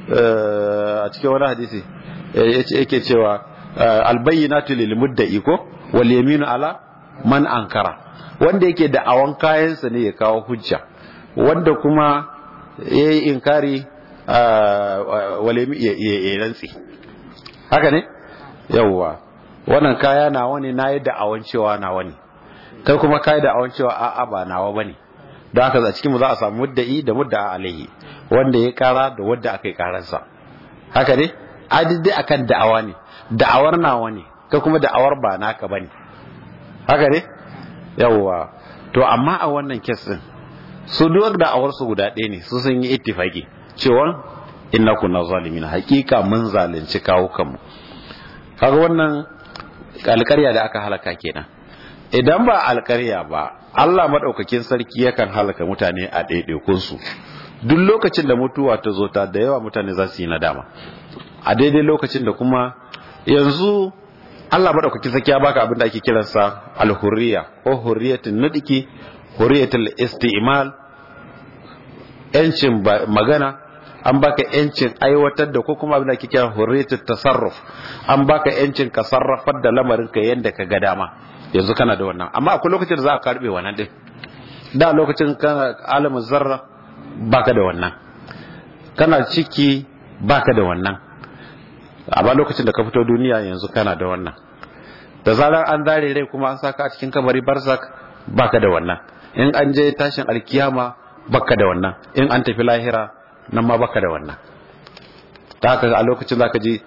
a cikin wani hadisi yake cewa albayyinatu lil mudda'i ko wal yaminu ala man ankara wanda yake da awan kayansa ne ya kawo hujja wanda kuma yayi inkari wal ya rantsi haka ne yawwa wannan kaya nawa ne na yi da'awan cewa nawa ne kai kuma kai da'awan cewa a'a ba nawa bane don haka a cikin mu za a samu mudda'i da mudda'a alaihi wanda ya kara da wanda aka yi karansa haka ne adidai akan da'awa ne da'awar nawa ne kai kuma da'awar ba naka bane haka ne yawwa to amma a wannan kes din su duk da'awar su guda ɗaya ne su sun yi ittifaki cewa inna kunna zalimin hakika mun zalunci kawo kanmu kaga wannan alƙarya da aka halaka kenan idan ba alƙarya ba Allah madaukakin sarki yakan halaka mutane a ɗaiɗaikunsu duk lokacin da mutuwa ta zo ta da yawa mutane za su yi nadama a daidai lokacin da kuma yanzu Allah madaukakin sarki ya baka abin da ake kiransa alhurriya ko hurriyatul nudiki hurriyatul isti'mal yancin magana an baka yancin aiwatar da ko kuma abin da ake kira hurriyatul tasarruf an baka yancin ka sarrafar da lamarin ka yanda ka ga dama yanzu kana da wannan amma akwai lokacin da za ka karbe wannan din da lokacin kana alamin zarra baka da wannan kana ciki baka da wannan amma lokacin da ka fito duniya yanzu kana da wannan da zarar an zare rai kuma an saka a cikin kamari barzak baka da wannan in an je tashin alkiyama baka da wannan in an tafi lahira nan ma baka da wannan ta haka a lokacin zaka ji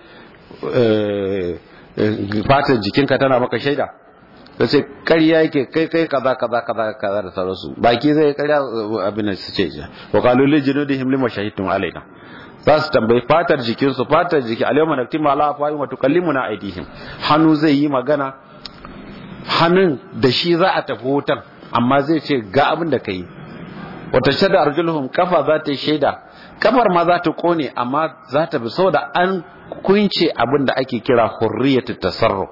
fatar jikinka tana maka shaida da ce karya yake kai kai kaza kaza kaza kaza da sauransu baki zai karya abin da su ce wa qalu li junudihim lima shahidtum alaina za su tambayi fatar jikinsu fatar jiki alyawma naktimu ala afwahihim wa tukallimuna aydihim hannu zai yi magana hannun da shi za a tafi wutan amma zai ce ga abin da kai wata shada arjuluhum kafa za ta yi shaida kafar ma za ta kone amma za ta bi saboda an kunce abin da ake kira hurriyatu tasarruf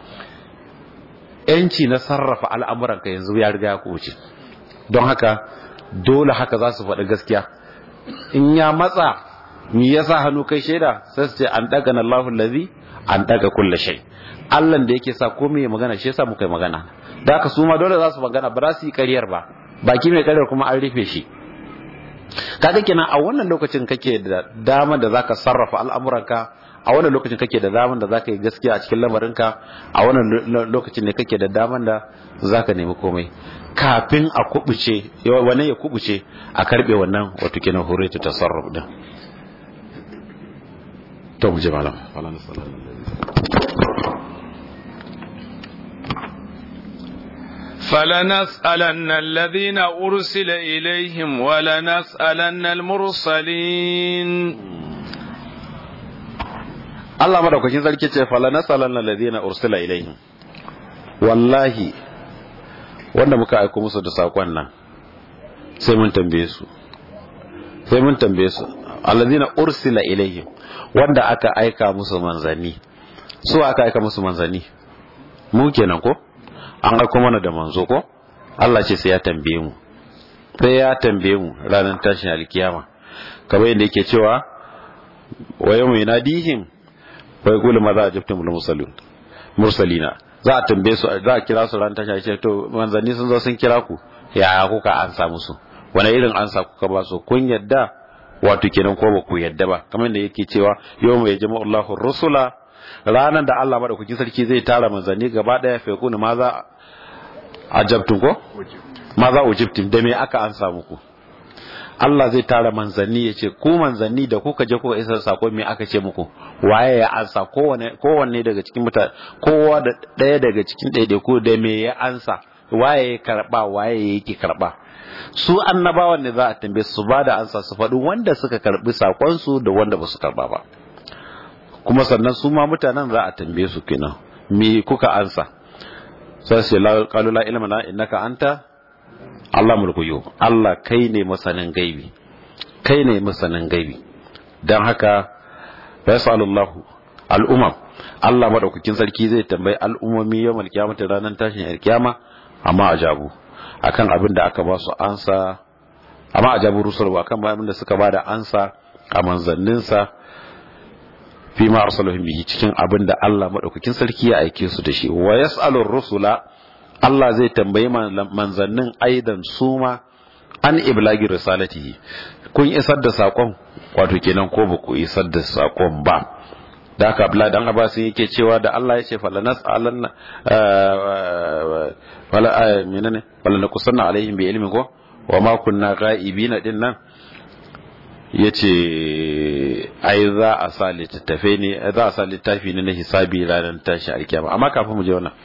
yanci na sarrafa al'amuranka yanzu ya riga ya kuce don haka dole haka za su faɗi gaskiya in ya matsa mi yasa hannu kai shaida sai su ce an daga na Allahu allazi an daga kulle shay Allah da yake sa komai ya magana shi yasa muka yi magana da haka su ma dole za su magana ba za su yi ƙaryar ba baki mai ƙaryar kuma an rufe shi kaga kenan a wannan lokacin kake da dama da zaka sarrafa al'amuranka a wannan lokacin kake da daman da zaka yi gaskiya a cikin lamarinka a wannan lokacin ne kake da daman da zaka nemi komai kafin a kubuce wannan ya kubuce a karbe wannan wato kenan huraitu tasarruf din to mu je malam فلنسألن الذين أرسل إليهم ولنسألن المرسلين Allah madaukakin sarki ce fala nasalanna alladhina ursila ilaihim wallahi wanda muka aika musu da sakon nan sai mun tambaye su sai mun tambaye su alladhina ursila ilaihim wanda aka aika musu manzani su aka aika musu manzani mu kenan ko an aiko mana da manzo ko Allah ce sai ya tambaye mu sai ya tambaye mu ranar tashin alkiyama kamar yadda yake cewa wa yawma yunadihim fa yaqulu ma za a jabtum mursalin mursalina za a tambaye su za a kira su ran tashin ce to manzanni sun zo sun kira ku yaya kuka ansa musu wani irin ansa kuka ba su kun yadda wato kenan ko ba ku yadda ba kamar da yake cewa yawma yajma'u Allahu rusula ranar da Allah madaukakin sarki zai tara manzanni gaba daya fa yakunu ma za ajabtum ko ma za ujibtum da me aka ansa muku Allah zai tara manzanni ya ce ku manzanni da kuka je kuka isar sako me aka ce muku waye ya ansa kowane kowanne daga cikin mutane kowa da daya daga cikin ɗaiɗaiku da me ya ansa waye ya karba waye yake karba su annabawan ne za a tambaye su ba da ansa su faɗi wanda suka karbi sakon su da wanda ba su karba ba kuma sannan su ma mutanen za a tambaye su kenan me kuka ansa sai su qalu la ilma lana innaka anta Allah mulkuyu Allah kai ne masanin gaibi kai ne masanin gaibi dan haka yasallallahu al'umam Allah madaukakin sarki zai tambayi al'ummomi yawmal qiyamati ranar tashin alkiyama amma ajabu akan abin da aka ba su ansa amma ajabu rusul ba kan abin da suka ba da ansa a manzanninsa fi ma arsaluhum bihi cikin abin da Allah madaukakin sarki ya aike su da shi wa yas'alur rusula Allah zai tambayi manzannin aidan suma an iblagi risalatihi kun isar da sakon wato kenan ko ba ku isar da sakon ba da haka Abdullahi dan Abbas yake cewa da Allah ya ce fala nas'alanna fala menene fala nakusanna alaihim bi ilmin ko wa ma kunna ghaibina din nan yace ai za a sa littattafai ne za a sa littafi ne na hisabi ranar tashi alkiyama amma kafin mu je wannan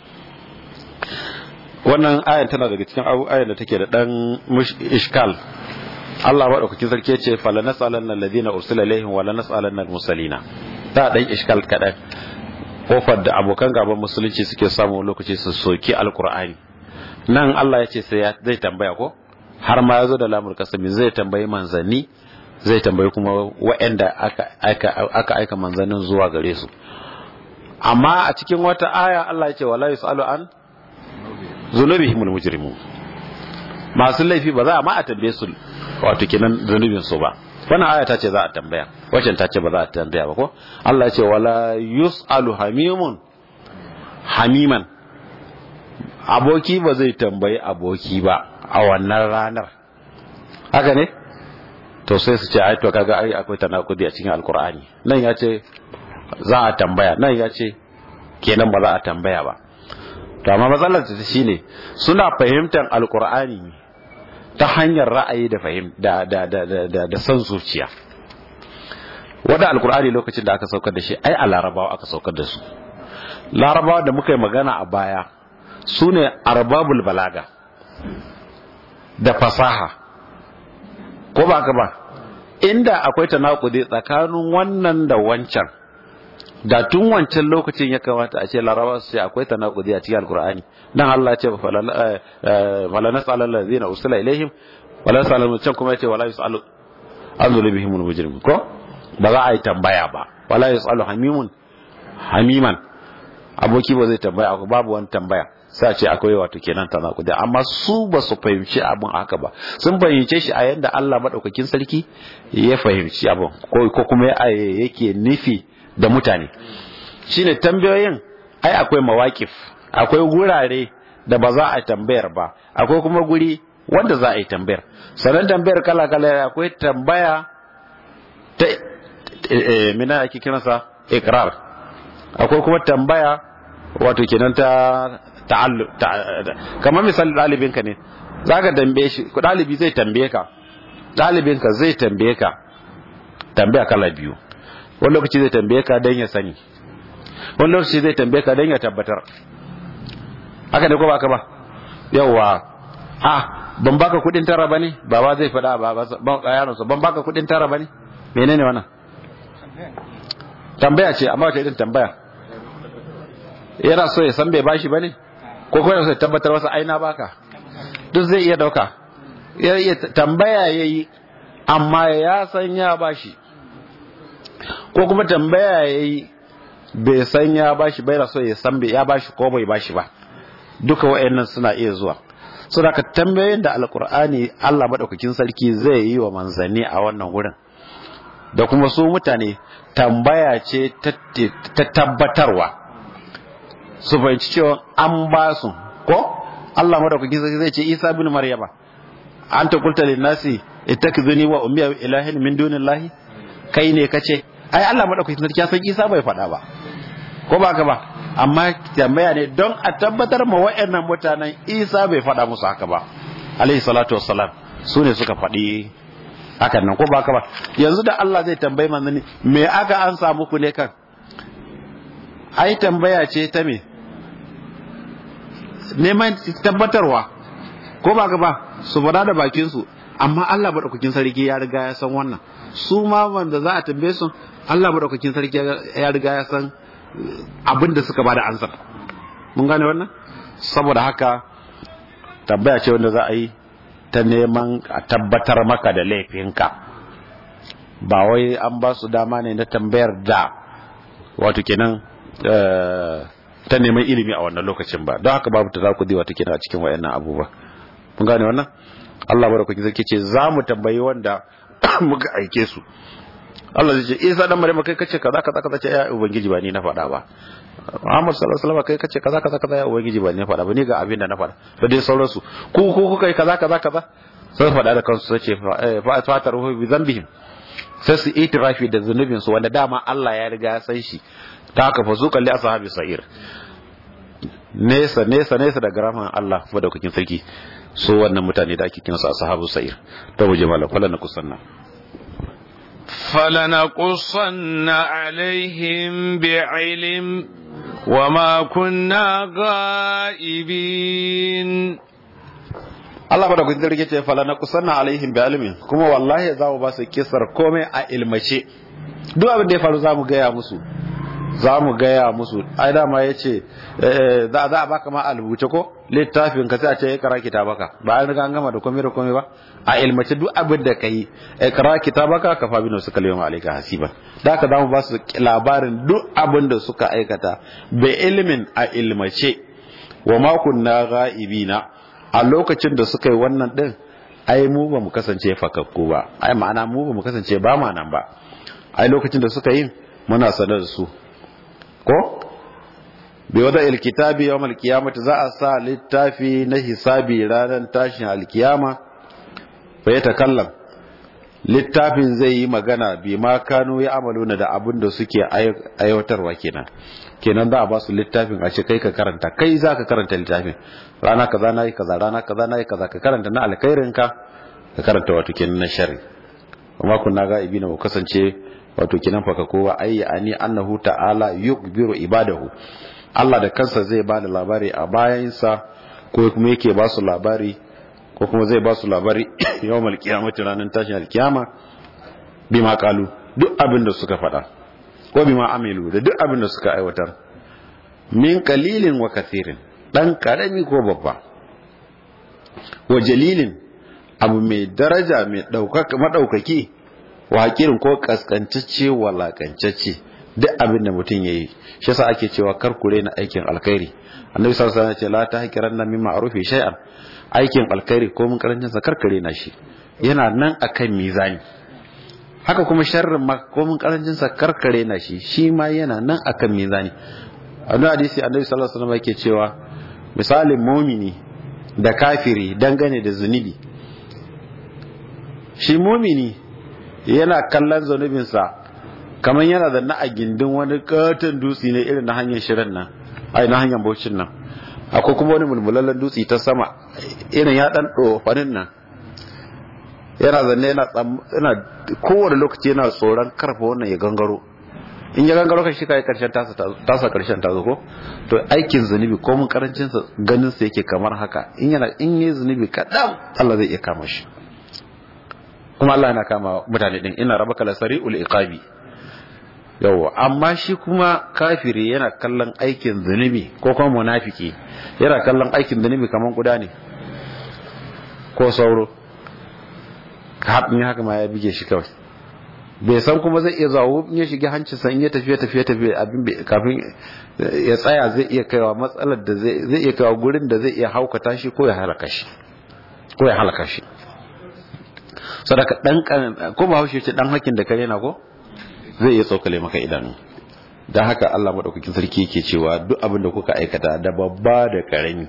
wannan ayan tana daga cikin ayan da take da dan ishkal Allah madaukakin sarki yace fala nas'alanna alladhina ursila ilaihim wa la nas'alanna al-mursalina da dan ishkal kadan kofar da abokan gaban musulunci suke samu lokaci su soki alqur'ani nan Allah yace sai zai tambaya ko har ma yazo da lamul kasami zai tambayi manzanni zai tambayi kuma waɗanda aka aika aka aika manzannin zuwa gare su amma a cikin wata aya Allah ya ce wala yusalu an zunubihimul mujrimun masu laifi ba za a ma a tambaye su wato kenan zunubin su ba wannan aya ta ce za a tambaya wacce ta ce ba za a tambaya ba ko Allah ya ce wala yusalu hamimun hamiman aboki ba zai tambayi aboki ba a wannan ranar haka ne to sai su ce ai to kaga ai akwai tanakudi a cikin alkur'ani nan ya ce za a tambaya nan ya ce kenan ba za a tambaya ba to amma matsalar ta shine suna fahimtar alkur'ani ta hanyar ra'ayi da fahim da da da da da san zuciya wanda alkur'ani lokacin da aka saukar da shi ai a larabawa aka saukar da su larabawa da muka yi magana a baya su ne arbabul balaga da fasaha ko ba ka ba inda akwai tanakudi tsakanin wannan da wancan da tun wancan lokacin ya kamata a ce laraba su ce akwai tanakudi a cikin alkur'ani dan Allah ce fala nas'al allazina usila ilaihim wala nas'al can kuma yace wala yus'alu azlu bihim almujrim ko ba za a yi tambaya ba wala yus'alu hamimun hamiman aboki ba zai tambaya babu wani tambaya sai a ce akwai wato kenan tanakudi amma su ba su fahimci abin haka ba sun fahimce shi a yadda Allah madaukakin sarki ya fahimci abin ko kuma yake nufi da mutane shine tambayoyin ai akwai mawakif akwai gurare da ba za a tambayar ba akwai kuma guri wanda za a yi tambayar sannan tambayar kala kala akwai tambaya ta mina ake kiransa ikrar akwai kuma tambaya wato kenan ta ta'allu kamar misali ɗalibinka ne za ka tambaye shi ɗalibi zai tambaye ka ɗalibinka zai tambaye ka tambaya kala biyu wani lokaci zai tambaye ka don ya sani wani lokaci zai tambaye ka don ya tabbatar haka ne ko ba ka ba yawwa a ban baka kudin tara bane baba zai faɗa ba yaronsa ban baka kudin tara bane menene wannan tambaya ce amma wata irin tambaya yana so ya san bai bashi bane ko kuma yana so ya tabbatar masa aina baka duk zai iya dauka ya iya tambaya yayi amma ya san ya bashi ko kuma tambaya yayi bai san ya bashi bai so ya san ya bashi ko bai bashi ba duka wayannan suna iya zuwa so da ka tambayoyin da alkur'ani Allah madaukakin sarki zai yi wa manzanni a wannan wurin da kuma su mutane tambaya ce ta tabbatarwa su fahimci cewa an ba su ko Allah madaukakin sarki zai ce Isa bin Maryama anta qulta lin nasi ittakizuni wa ummi ilahin min dunillahi kai ne kace ai Allah madaukakin sarki ya san Isa bai faɗa ba ko ba ka ba amma tambaya ne don a tabbatar ma wa'annan mutanen Isa bai faɗa musu haka ba alaihi salatu wassalam su ne suka faɗi hakan nan ko ba ka ba yanzu da Allah zai tambayi manzanni me aka an samu ku ne kan ai tambaya ce ta me neman tabbatarwa ko ba ka ba su faɗa da bakin su amma Allah madaukakin sarki ya riga ya san wannan su ma wanda za a tambaye su Allah madaukakin sarki ya riga ya san abin da suka bada ansar mun gane wannan saboda haka tambaya ce wanda za a yi ta neman a tabbatar maka da laifinka ba wai an ba su dama ne na tambayar da wato kenan ta neman ilimi a wannan lokacin ba don haka babu ta za ku wato kenan a cikin wayannan abubuwa mun gane wannan Allah barakwaki zai ce za mu tambayi wanda muka aike su Allah zai ce Isa dan Maryam kai kace kaza kaza kaza ce ya ubangiji ba ni na faɗa ba Muhammad sallallahu alaihi wasallam kai kace kaza kaza kaza ya ubangiji ba ni na faɗa ba ni ga abin da na faɗa da dai sauransu ku ku kuka yi kaza kaza kaza sai faɗa da kansu sai ce fa fatar bi dhanbihim sai su itirafi da zunubin su wanda dama Allah ya riga ya san shi ta haka fa zuqal li ashabi sa'ir nesa nesa nesa da garaman Allah madaukakin sarki so wannan mutane da ake kinsu ashabu sa'ir to mu je malam kallon kusanna فلنقصن عليهم بعلم وما كنا غائبين Allah ba da kudin rike ce fala na kusanna alaihim bi ilmin kuma wallahi za mu ba su kisar komai a ilmace duk abin da ya faru za mu gaya musu za mu gaya musu ai dama ya ce za a baka ma a rubuce ko littafin ka sai a ce ya kara kitabaka ba an riga an gama da komai da komai ba a ilmace duk abin da ka yi ya kara kitabaka ka fa bino suka lewa alaika hasiba da ka za mu ba su labarin duk abin da suka aikata bi ilmin a ilmace wa ma kunna ghaibina a lokacin da suka yi wannan din ai mu ba mu kasance fakakku ba ai ma'ana mu ba mu kasance ba ma nan ba ai lokacin da suka yi muna sanar da su ko bi wada alkitabi yawm alqiyamati za a sa littafi na hisabi ranar tashin alkiyama fa yatakallam littafin zai yi magana bi ma kanu ya amaluna da abin da suke aiwatarwa kenan kenan za a ba su littafin a ce kai ka karanta kai za ka karanta littafin rana kaza na yi kaza rana kaza na yi kaza ka karanta na alkhairinka ka karanta wato kenan na shari amma kun na ga ibina mu kasance wato kenan fa ka kowa ayya ani annahu ta'ala yukbiru ibadahu Allah da kansa zai ba da labari a bayansa ko kuma yake ba su labari ko kuma zai ba su labari yawmal qiyamati ranar tashin alkiyama bima qalu duk abin da suka faɗa ko bima amilu da duk abin da suka aiwatar min qalilin wa kathirin dan karami ko babba wa jalilin abu mai daraja mai daukaka madaukaki wa hakirin ko kaskantacce walakancacce duk abin da mutum yayi shi yasa ake cewa kar ku na aikin alkhairi annabi sallallahu alaihi wasallam ya ce la tahqiranna min ma'rufi shay'an aikin alkhairi ko mun karancin sa karkare na shi yana nan akan mizani haka kuma sharrin ma ko mun karancin sa karkare na shi shi ma yana nan akan mizani annabi hadisi annabi sallallahu alaihi wasallam yake cewa misalin mumini da kafiri dangane da zunubi shi mumini yana kallon zunubinsa kamar yana da na a gindin wani katon dutse ne irin na hanyar shirin nan ai na hanyar baucin nan akwai kuma wani mulmulallen dutse ta sama irin ya dan dofanin nan yana zanne yana yana kowane lokaci yana tsoron karfa wannan ya gangaro in ya gangaro kan shi kai karshen tasa tasa karshen tazo ko to aikin zunubi ko mun karancin sa ganin sa yake kamar haka in yana in yi zunubi kadan Allah zai iya kama shi kuma Allah yana kama mutane din ina rabaka la sari'ul iqabi yawa amma shi kuma kafiri yana kallon aikin zunubi ko kuma munafiki yana kallon aikin zunubi kamar kuda ne ko sauro haɗin haka ma ya bige shi kawai bai san kuma zai iya zuwa in ya shiga hancin san ya tafiye tafiye tafiye abin kafin ya tsaya zai iya kaiwa matsalar da zai zai iya kaiwa gurin da zai iya haukata shi ko ya halaka shi ko ya halaka shi sadaka dan ko ba haushe ce dan hakin da kare na ko zai iya tsokale maka idanu dan haka Allah madaukakin sarki yake cewa duk abin da kuka aikata da babba da karami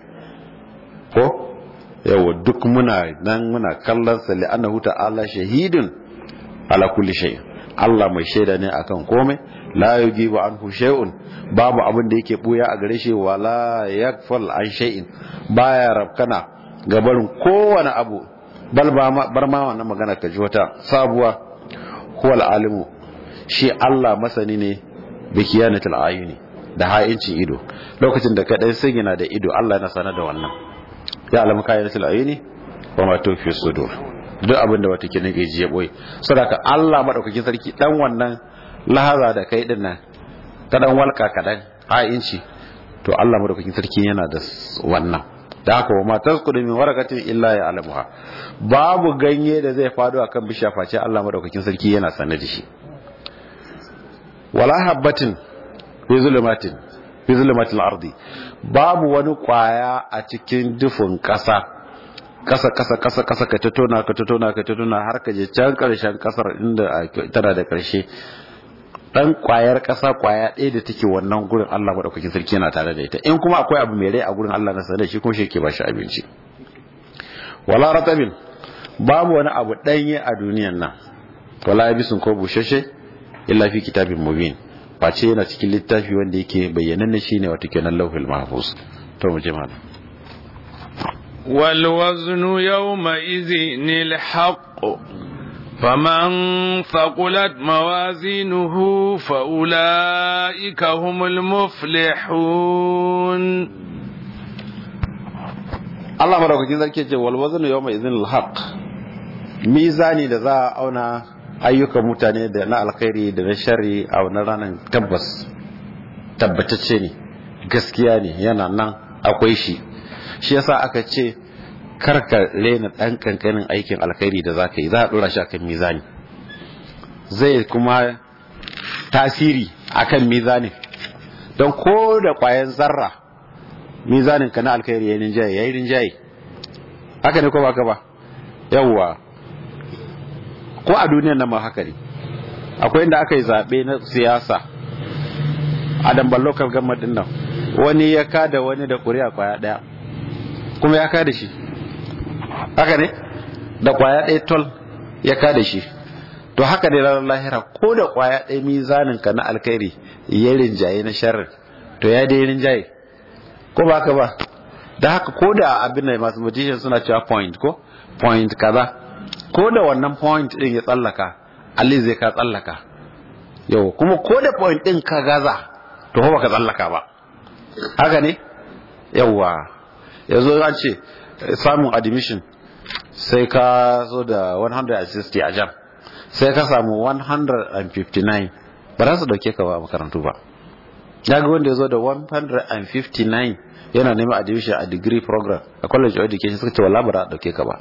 ko yawa duk muna nan muna kallon sa li annahu ta'ala shahidun ala kulli shay Allah mai shaida ne akan komai la yujibu anhu shay'un babu abin da yake buya a gare shi wala yakfal an shay'in baya rabkana gabarin kowane abu bal bar ma wannan magana ka ji wata sabuwa huwal alimu shi Allah masani ne bi kiyanatul ayuni da ha'incin ido lokacin da ka dan sigina da ido Allah yana sanar da wannan ya alamu kayanatul ayuni wa ma tufi sudur duk abin da wata kinin gaji ya boye saboda Allah madaukakin sarki dan wannan lahaza da kai din nan ta dan walka kadan ha'inci to Allah madaukakin sarki yana da wannan da haka wa matar kudu min warakatin illa ya alamuha babu ganye da zai fado akan bishiya face Allah madaukakin sarki yana sanar da shi wala habbatin fi zulumatin fi zulumatil ardi babu wani kwaya a cikin dufin kasa kasa kasa kasa kasa ka tona ka tona ka tona har ka je can karshen kasar inda tana da karshe dan kwayar kasa kwaya ɗaya da take wannan gurin Allah madaukakin sarki yana tare da ita in kuma akwai abu mai rai a gurin Allah na sanar shi kuma shi yake ba shi abinci wala ratabin babu wani abu danye a duniyan nan wala yabisun ko bushashe illa fi kitabin mubin face yana cikin littafi wanda yake bayyananne shine wato kenan lauhul mahfuz to mu je mana والوزن يومئذ الحق فمن ثقلت موازينه فأولئك هم المفلحون Allah madaukakin sarki ce wal waznu yawma idhin al haqq mizani da za a auna ayyukan mutane da na alkhairi da na sharri a wannan ranar tabbas tabbatacce ne gaskiya ne yana nan akwai shi shi yasa aka ce karka rena dan kankanin aikin alkhairi da zaka yi za a dora shi akan mizani zai kuma tasiri akan mizani don ko da kwayan zarra mizanin ka na alkhairi yayin rinjaye yayin rinjaye haka ne ko ba ka ba yawwa ko a duniyar nan ma haka ne akwai inda aka yi zaɓe na siyasa a dambar local government din nan wani ya kada wani da ƙuri'a kwaya ɗaya kuma ya kada shi haka ne da kwaya ɗaya tol ya kada shi to haka ne ranar lahira ko da kwaya ɗaya mizanin ka na alkhairi ya rinjaye na sharri to ya dai rinjaye ko ba ka ba da haka ko da abin da mathematician suna cewa point ko point kaza ko da wannan point din ya tsallaka Ali zai ka tsallaka yau kuma ko da point din ka gaza to ba ka tsallaka ba haka ne yauwa yanzu an ce samun admission sai ka zo da 160 a jam sai ka samu 159 ba za su dauke ka ba a makarantu ba ya ga wanda ya zo da 159 yana neman admission a degree program a college of education suka ce wala ba za a dauke ka ba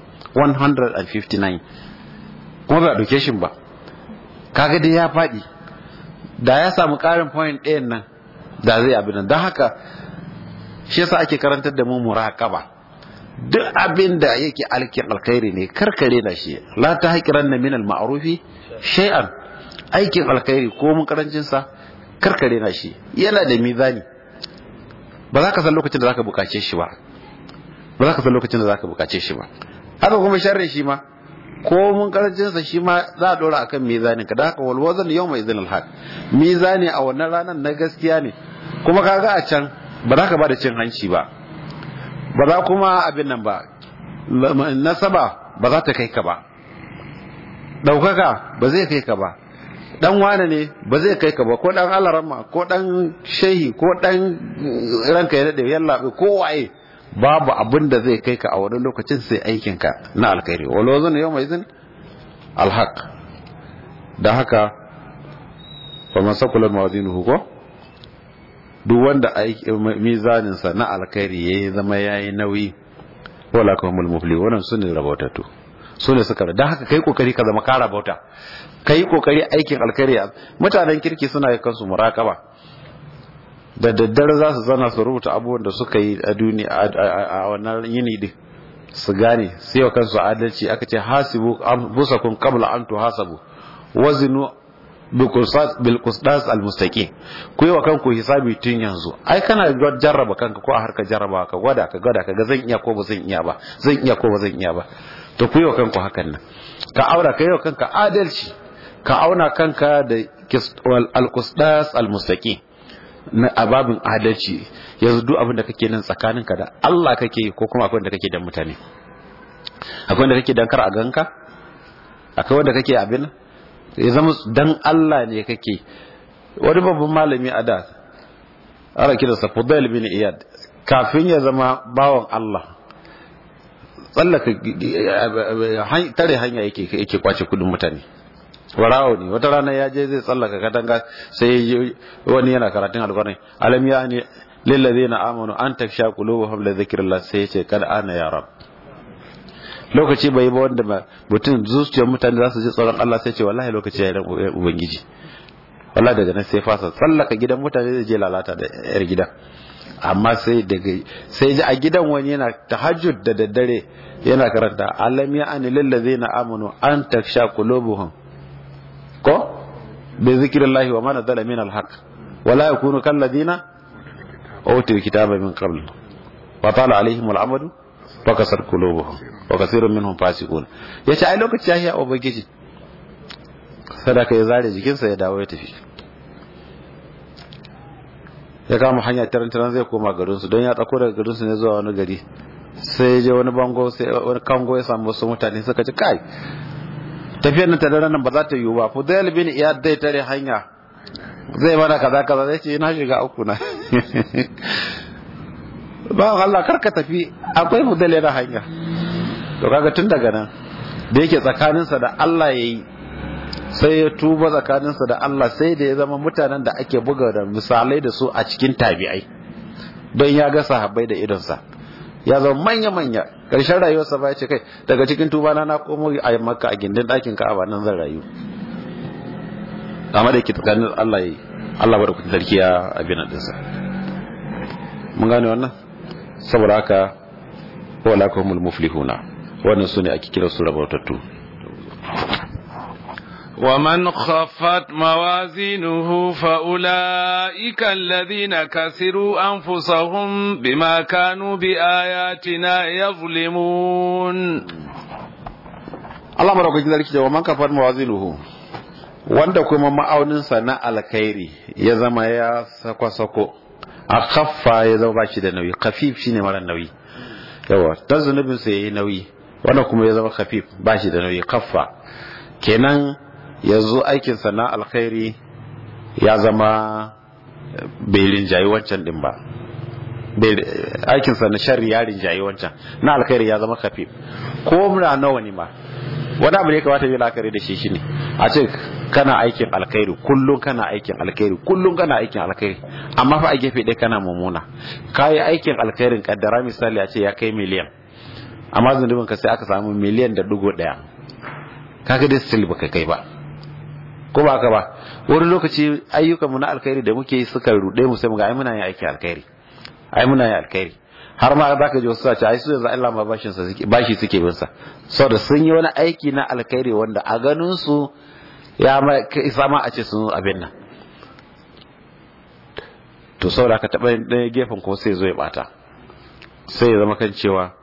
159 kuma ba a dauke shi ba kaga dai ya faɗi da ya samu ƙarin point ɗayan nan da zai abin nan don haka shi yasa ake karantar da mu muraqaba duk abin da yake alkin alkhairi ne karkare na shi la ta haƙiran na minal ma'arufi shay'an aikin alkhairi ko mun karancin sa karkare na shi yana da mizani ba za ka san lokacin da za ka bukace shi ba ba za ka san lokacin da za ka bukace shi ba haka kuma sharri shi ma ko mun karancin sa shi ma za a dora akan mizanin ka da haka wal wazan yawma idhin al haq mizani a wannan ranar na gaskiya ne kuma kaga a can ba za ka ba da cin hanci ba ba za kuma abin nan ba nasaba ba za ta kai ka ba ɗaukaka ba zai kai ka ba dan wane ne ba zai kai ka ba ko dan alarama ko dan shehi ko dan ranka ya daɗe yalla ko waye babu abin da zai kai ka a wani lokacin sai aikinka na alkhairi walo zan yau mai zin alhaq da haka fa man sakulat mawazinuhu ko duk wanda mizaninsa na alkhairi ya zama ya yi nauyi wala kuma mulmufli wannan su ne rabautattu su ne suka da haka kai kokari ka zama ka rabauta kai kokari aikin alkhairi mutanen kirki suna yi kansu murakaba da daddare za su zana su rubuta abubuwan da suka yi a duniya a wannan yini din su gane su yi wa kansu adalci aka ce hasibu busakum qabla an tuhasabu wazinu bilkusdas almustaqim ku yi wa kanku hisabi tun yanzu ai kana jarraba kanka ko a harkar jarraba ka gwada ka gwada ka ga zan iya ko ba zan iya ba zan iya ko ba zan iya ba to ku yi wa kanku hakan nan ka aura ka yi wa kanka adalci ka auna kanka da alkusdas almustaqim na ababin adalci yanzu duk abin da kake nan tsakaninka da Allah kake ko kuma akwai wanda kake dan mutane akwai wanda kake dan kar a ganka akwai wanda kake abin ya zama dan Allah ne kake wani babban malami a da ana kiransa Fudail bin Iyad kafin ya zama bawan Allah tsallaka tare hanya yake yake kwace kudin mutane warawo ne wata rana ya je zai tsallaka katanga sai wani yana karatun alkurani alam ya ne lillazina amanu an taksha qulubuhum la dhikrillah sai yace kad ana ya rab lokaci bai ba wanda mutum zuciyar mutane za su ji tsoron Allah sai ce wallahi lokaci ya yi ubangiji wallahi daga nan sai fasa tsallaka gidan mutane zai je lalata da yar gidan amma sai daga sai ji a gidan wani yana tahajjud da daddare yana karanta alam ya ani lillazina amanu an taksha qulubuhum ko bi zikrillahi wa ma nazala min alhaq wala yakunu kal ladina utul kitaba min qabl wa tala alaihim al'amadu fa kasar qulubuhum wa kaseerun minhum fasiqun yace ai lokaci ya hiya ubangiji sadaka ya zare jikinsa ya dawo ya tafi ya kama hanya tarantaran zai koma garinsu don ya tsako daga garinsu ne zuwa wani gari sai je wani bango sai wani kango ya samu wasu mutane suka ci kai tafiyar nan tare nan ba za ta yiwu ba fudail bin iyad zai tare hanya zai mana kaza kaza zai ce na shiga uku na ba Allah karka tafi akwai fudail yana hanya to kaga tun daga nan da yake tsakaninsa da Allah yayi sai ya tuba tsakaninsa da Allah sai da ya zama mutanen da ake buga da misalai da su a cikin tabi'ai don ya ga sahabbai da idonsa ya zama manya-manya ƙarshen rayuwarsa ba ya ce kai daga cikin tuba na na komo a maka a gindin ɗakin ka'aba nan zan rayu amma da yake tsakanin Allah ya yi Allah ba da kuɗin sarki ya abin nan ɗinsa mun gane wannan saboda haka wala kumul muflihuna wannan su ne ake kira su rabautattu ومن خفت موازينه فأولئك الذين كسروا أنفسهم بما كانوا بآياتنا يظلمون Allah madaukakin sarki da man kafar mawazinuhu wanda kuma ma'auninsa na alkhairi ya zama ya sako-sako a kaffa ya zama ba shi da nauyi khafif shine mara nauyi yawa ta zunubinsa ya yi nauyi wanda kuma ya zama khafif ba shi da nauyi kaffa kenan yanzu aikinsa na alkhairi ya zama bai rinjayi wancan din ba aikinsa na shari ya rinjayi wancan na alkhairi ya zama kafif ko muna nawa ne ma wani abu ne ya kamata yi la'akari da shi shine a ce kana aikin alkhairi kullum kana aikin alkhairi kullum kana aikin alkhairi amma fa a gefe ɗaya kana mummuna ka yi aikin alkhairin kaddara misali a ce ya kai miliyan amma zunubin ka sai aka samu miliyan da dugo ɗaya kaga dai still baka kai ba ko ba ka ba wani lokaci ayyukan mu na alkhairi da muke yi suka rude mu sai mu ga ai muna yin aikin alkhairi ai muna yin alkhairi har ma zaka ji wasu ce ai su yanzu Allah ma bashin sa suke bashi suke bin sa saboda sun yi wani aiki na alkhairi wanda a ganin su ya ma isa ma a ce sun abin nan to saboda ka taba ɗaya gefen ko sai zo ya bata sai ya zama kan cewa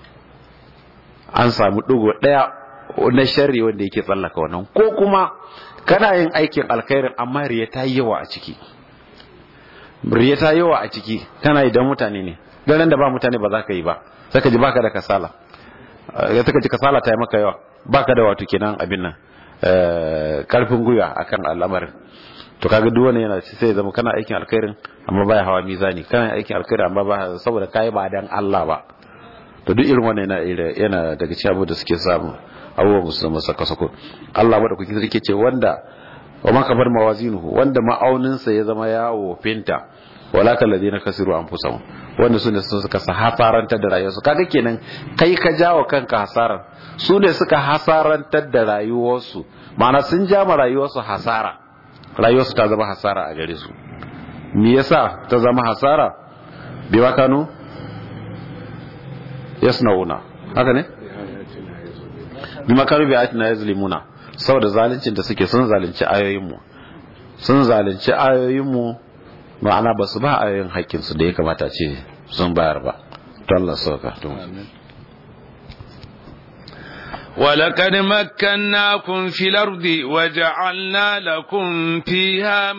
an samu ɗigo ɗaya na sharri wanda yake tsallaka wannan ko kuma kana yin aikin alkhairin amma riya ta yi yawa a ciki riya ta yawa a ciki kana idan mutane ne ganin da ba mutane ba za ka yi ba sai ka ji baka da kasala ya ka ji kasala ta yi maka yawa baka da wato kenan abin nan karfin gwiwa akan al'amarin to kaga duk wani yana sai ya zama kana aikin alkhairin amma baya hawa mizani kana aikin alkhairin amma ba saboda kai ba dan Allah ba to duk irin wannan yana yana daga cikin abu da suke samu abubuwan musu zama saka sako Allah ba da kuke sarki ce wanda wa man kafar mawazinuhu wanda ma'auninsa ya zama yawo finta wala kal ladina kasiru anfusahum wanda su ne suka hasarantar da rayuwarsu kaga kenan kai ka jawo kanka hasaran su ne suka hasarantar da rayuwarsu ma'ana sun ja ma rayuwarsu hasara rayuwarsu ta zama hasara a gare su me yasa ta zama hasara biwa kanu yasnauna haka ne bima kanu bi ayatina yazlimuna saboda zaluncin da suke sun zalunci ayoyinmu sun zalunci ayoyinmu ma'ana ba su ba ayoyin haƙƙinsu da ya kamata ce sun bayar ba to Allah sauka ولقد مكناكم في الأرض وجعلنا لكم فيها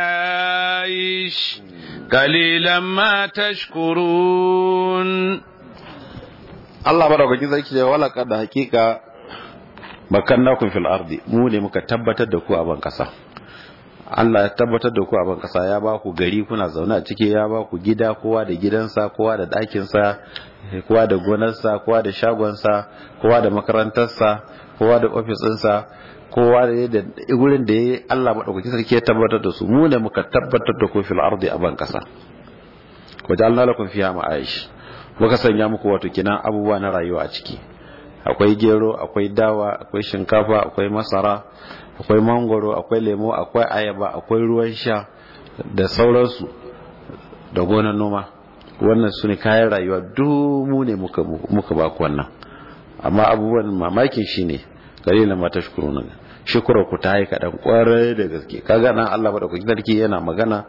معايش قليلا ما تشكرون Allah madaukakin sarki da walaka da hakika makannakum fil ardi mu ne muka tabbatar da ku a ban kasa Allah ya tabbatar da ku a ban kasa ya ba ku gari kuna zaune a ciki ya ba ku gida kowa da gidansa kowa da ɗakinsa kowa da gonarsa kowa da shagonsa kowa da makarantarsa kowa da ofisinsa kowa da da gurin da ya Allah madaukakin sarki ya tabbatar da su mu ne muka tabbatar da ku fil ardi a ban kasa wajalna lakum fiha ma'aish muka sanya muku wato kinan abubuwa na rayuwa a ciki akwai gero akwai dawa akwai shinkafa akwai masara akwai mangoro akwai lemo akwai ayaba akwai ruwan sha da sauransu da gonar noma wannan su ne kayan rayuwa mu ne muka ba ku wannan amma abubuwan mamakin shine kalilan ma tashkuruna shukura ku ta yi kaɗan ƙwarai da gaske kaga nan Allah madaukakin sarki yana magana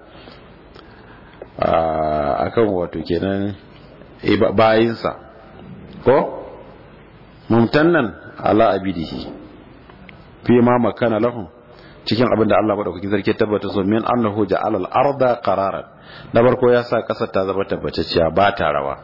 a kan wato kenan bayinsa ko mumtannan ala abidihi fi ma makana lahum cikin abin da Allah madaukakin sarki tabbata so min annahu ja'ala al-arda qararan na farko ya sa kasar ta zama tabbatacciya ba ta rawa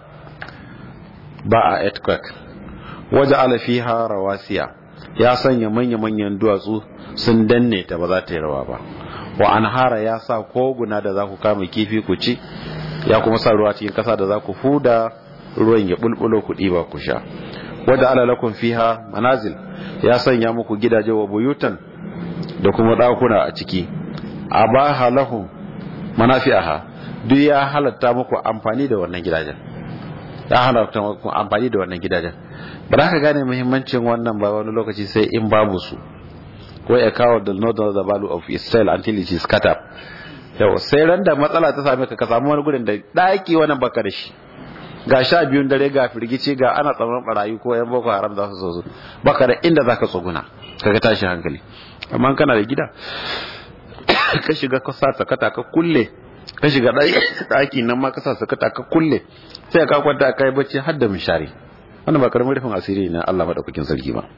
ba a earthquake waja'ala fiha rawasiya ya sanya manya-manyan duwatsu sun danne ta ba za ta yi rawa ba wa anhara ya sa koguna da za ku kama kifi ku ci ya kuma sa ruwa cikin kasa da za ku fuda ruwan ya bulbulo ku ɗiba ku sha wadda ala lakum fiha manazil ya sanya muku gidaje wa buyutan da kuma ɗakuna a ciki a ba halahun manafi'aha duk ya halatta muku amfani da wannan gidajen ya halatta muku amfani da wannan gidajen ba za ka gane muhimmancin wannan ba wani lokaci sai in babu su ko a cow will not know the value of its tail until it is cut up yau sai ran da matsala ta same ka ka samu wani gurin da daki wannan baka da shi ga sha biyun dare ga firgici ga ana tsaron barayi ko yan boko haram za su zo su baka da inda zaka tsuguna kaga tashi hankali amma kana da gida ka shiga ka sa sakata ka kulle ka shiga daki nan ma ka sa sakata ka kulle sai ka kwanta kai bacci har da mishari wannan ba karamin rufin asiri na Allah madaukakin sarki ba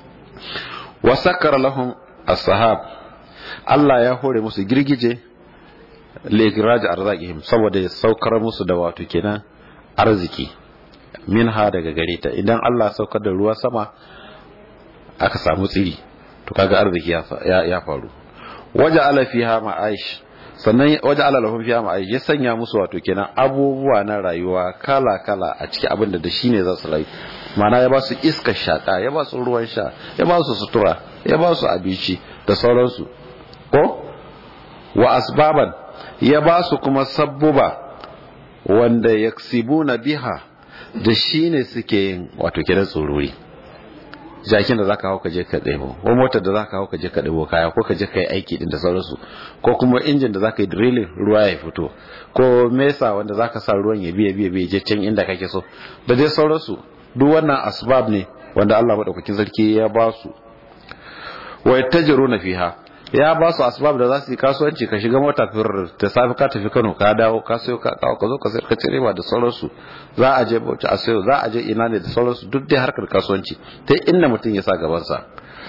wa sakkara lahum as-sahab Allah ya hore musu girgije liqraj arzaqihim saboda ya saukar musu da wato kenan arziki minha daga gare ta idan Allah saukar da ruwa sama aka samu tsiri to kaga arziki ya ya faru waja'ala fiha ma'aish sannan waja'ala lahum fiha ma'aish ya sanya musu wato kenan abubuwa na rayuwa kala kala a cikin abin da shine za su rayu mana ya ba su iskar shaka ya ba su ruwan sha ya ba su sutura ya ba su abinci da sauransu ko wa asbaban ya ba su kuma sabbuba wanda yaksibuna biha da shine suke yin wato kiran tsorori jakin da zaka hau ka je ka ɗebo ko motar da zaka hau ka je ka ɗebo kaya ko ka je ka yi aiki din da sauransu ko kuma injin da zaka yi drilling ruwa ya fito ko mesa wanda zaka sa ruwan ya biya biya biya je can inda kake so da dai sauransu duk wannan asbab ne wanda Allah madaukakin sarki ya ba su wa yatajruna fiha ya ba su asbab da za su yi kasuwanci ka shiga mota fir ta safi ka tafi Kano ka dawo ka sayo ka kawo ka zo ka sayar ka cire ba da sauransu za a je bauchi a sayo za a je ina ne da sauransu duk dai harkar kasuwanci ta inda mutum ya sa gaban sa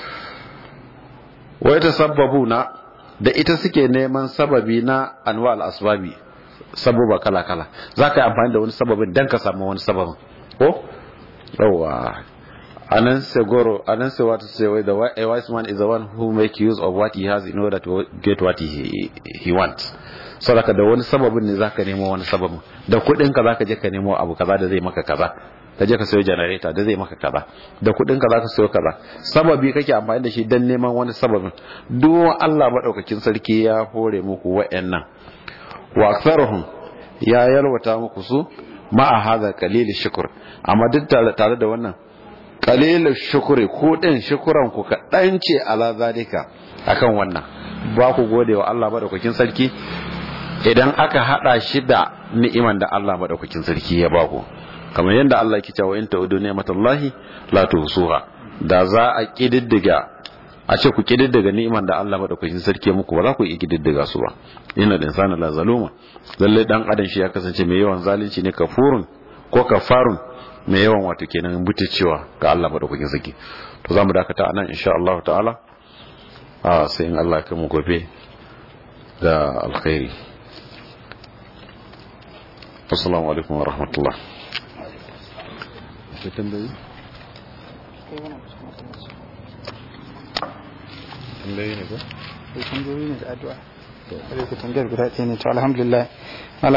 wa yatasabbabuna da ita suke neman sababi na anwa al-asbabi sababa kala kala za ka yi amfani da wani sababin dan ka samu wani sababin ko yawa anan segoro anan se what to say the a wise man is the one who make use of what he has in order to get what he he wants saboda da wani sababin ne zaka nemo wani sababin da kudin ka zaka je ka nemo abu kaza da zai maka kaza ka je ka sayo generator da zai maka kaza da kudin ka zaka sayo kaza sababi kake amfani da shi dan neman wani sababin duk Allah madaukakin sarki ya hore muku wa'annan wa aktharuhum ya yalwata muku su ma'a hadha qalil shukr amma duk tare da wannan qalil shukri ko din shukuran ku kadan ce ala zalika akan wannan ba ku gode wa Allah madaukakin sarki idan aka hada shi da ni'iman da Allah madaukakin sarki ya ba ku kamar yadda Allah yake cewa in ta'udu ni'matallahi la tuhsuha da za a kididdiga a ce ku kididdiga ni'iman da Allah madaukakin sarki ya muku ba za ku iya kididdiga su ba inna insana la zaluma lalle dan adam shi ya kasance mai yawan zalunci ne kafurun ko kafarun mai yawan wato kenan butulcewa ga Allah madaukakin sarki to zamu dakata anan insha Allah ta'ala a sai in Allah ya kai mu gobe da alkhairi assalamu alaikum wa rahmatullah akwai tambayi? tambayi ne ko? tambayoyi ne da addu'a. Kare ku tambayar guda ɗaya ne to alhamdulillah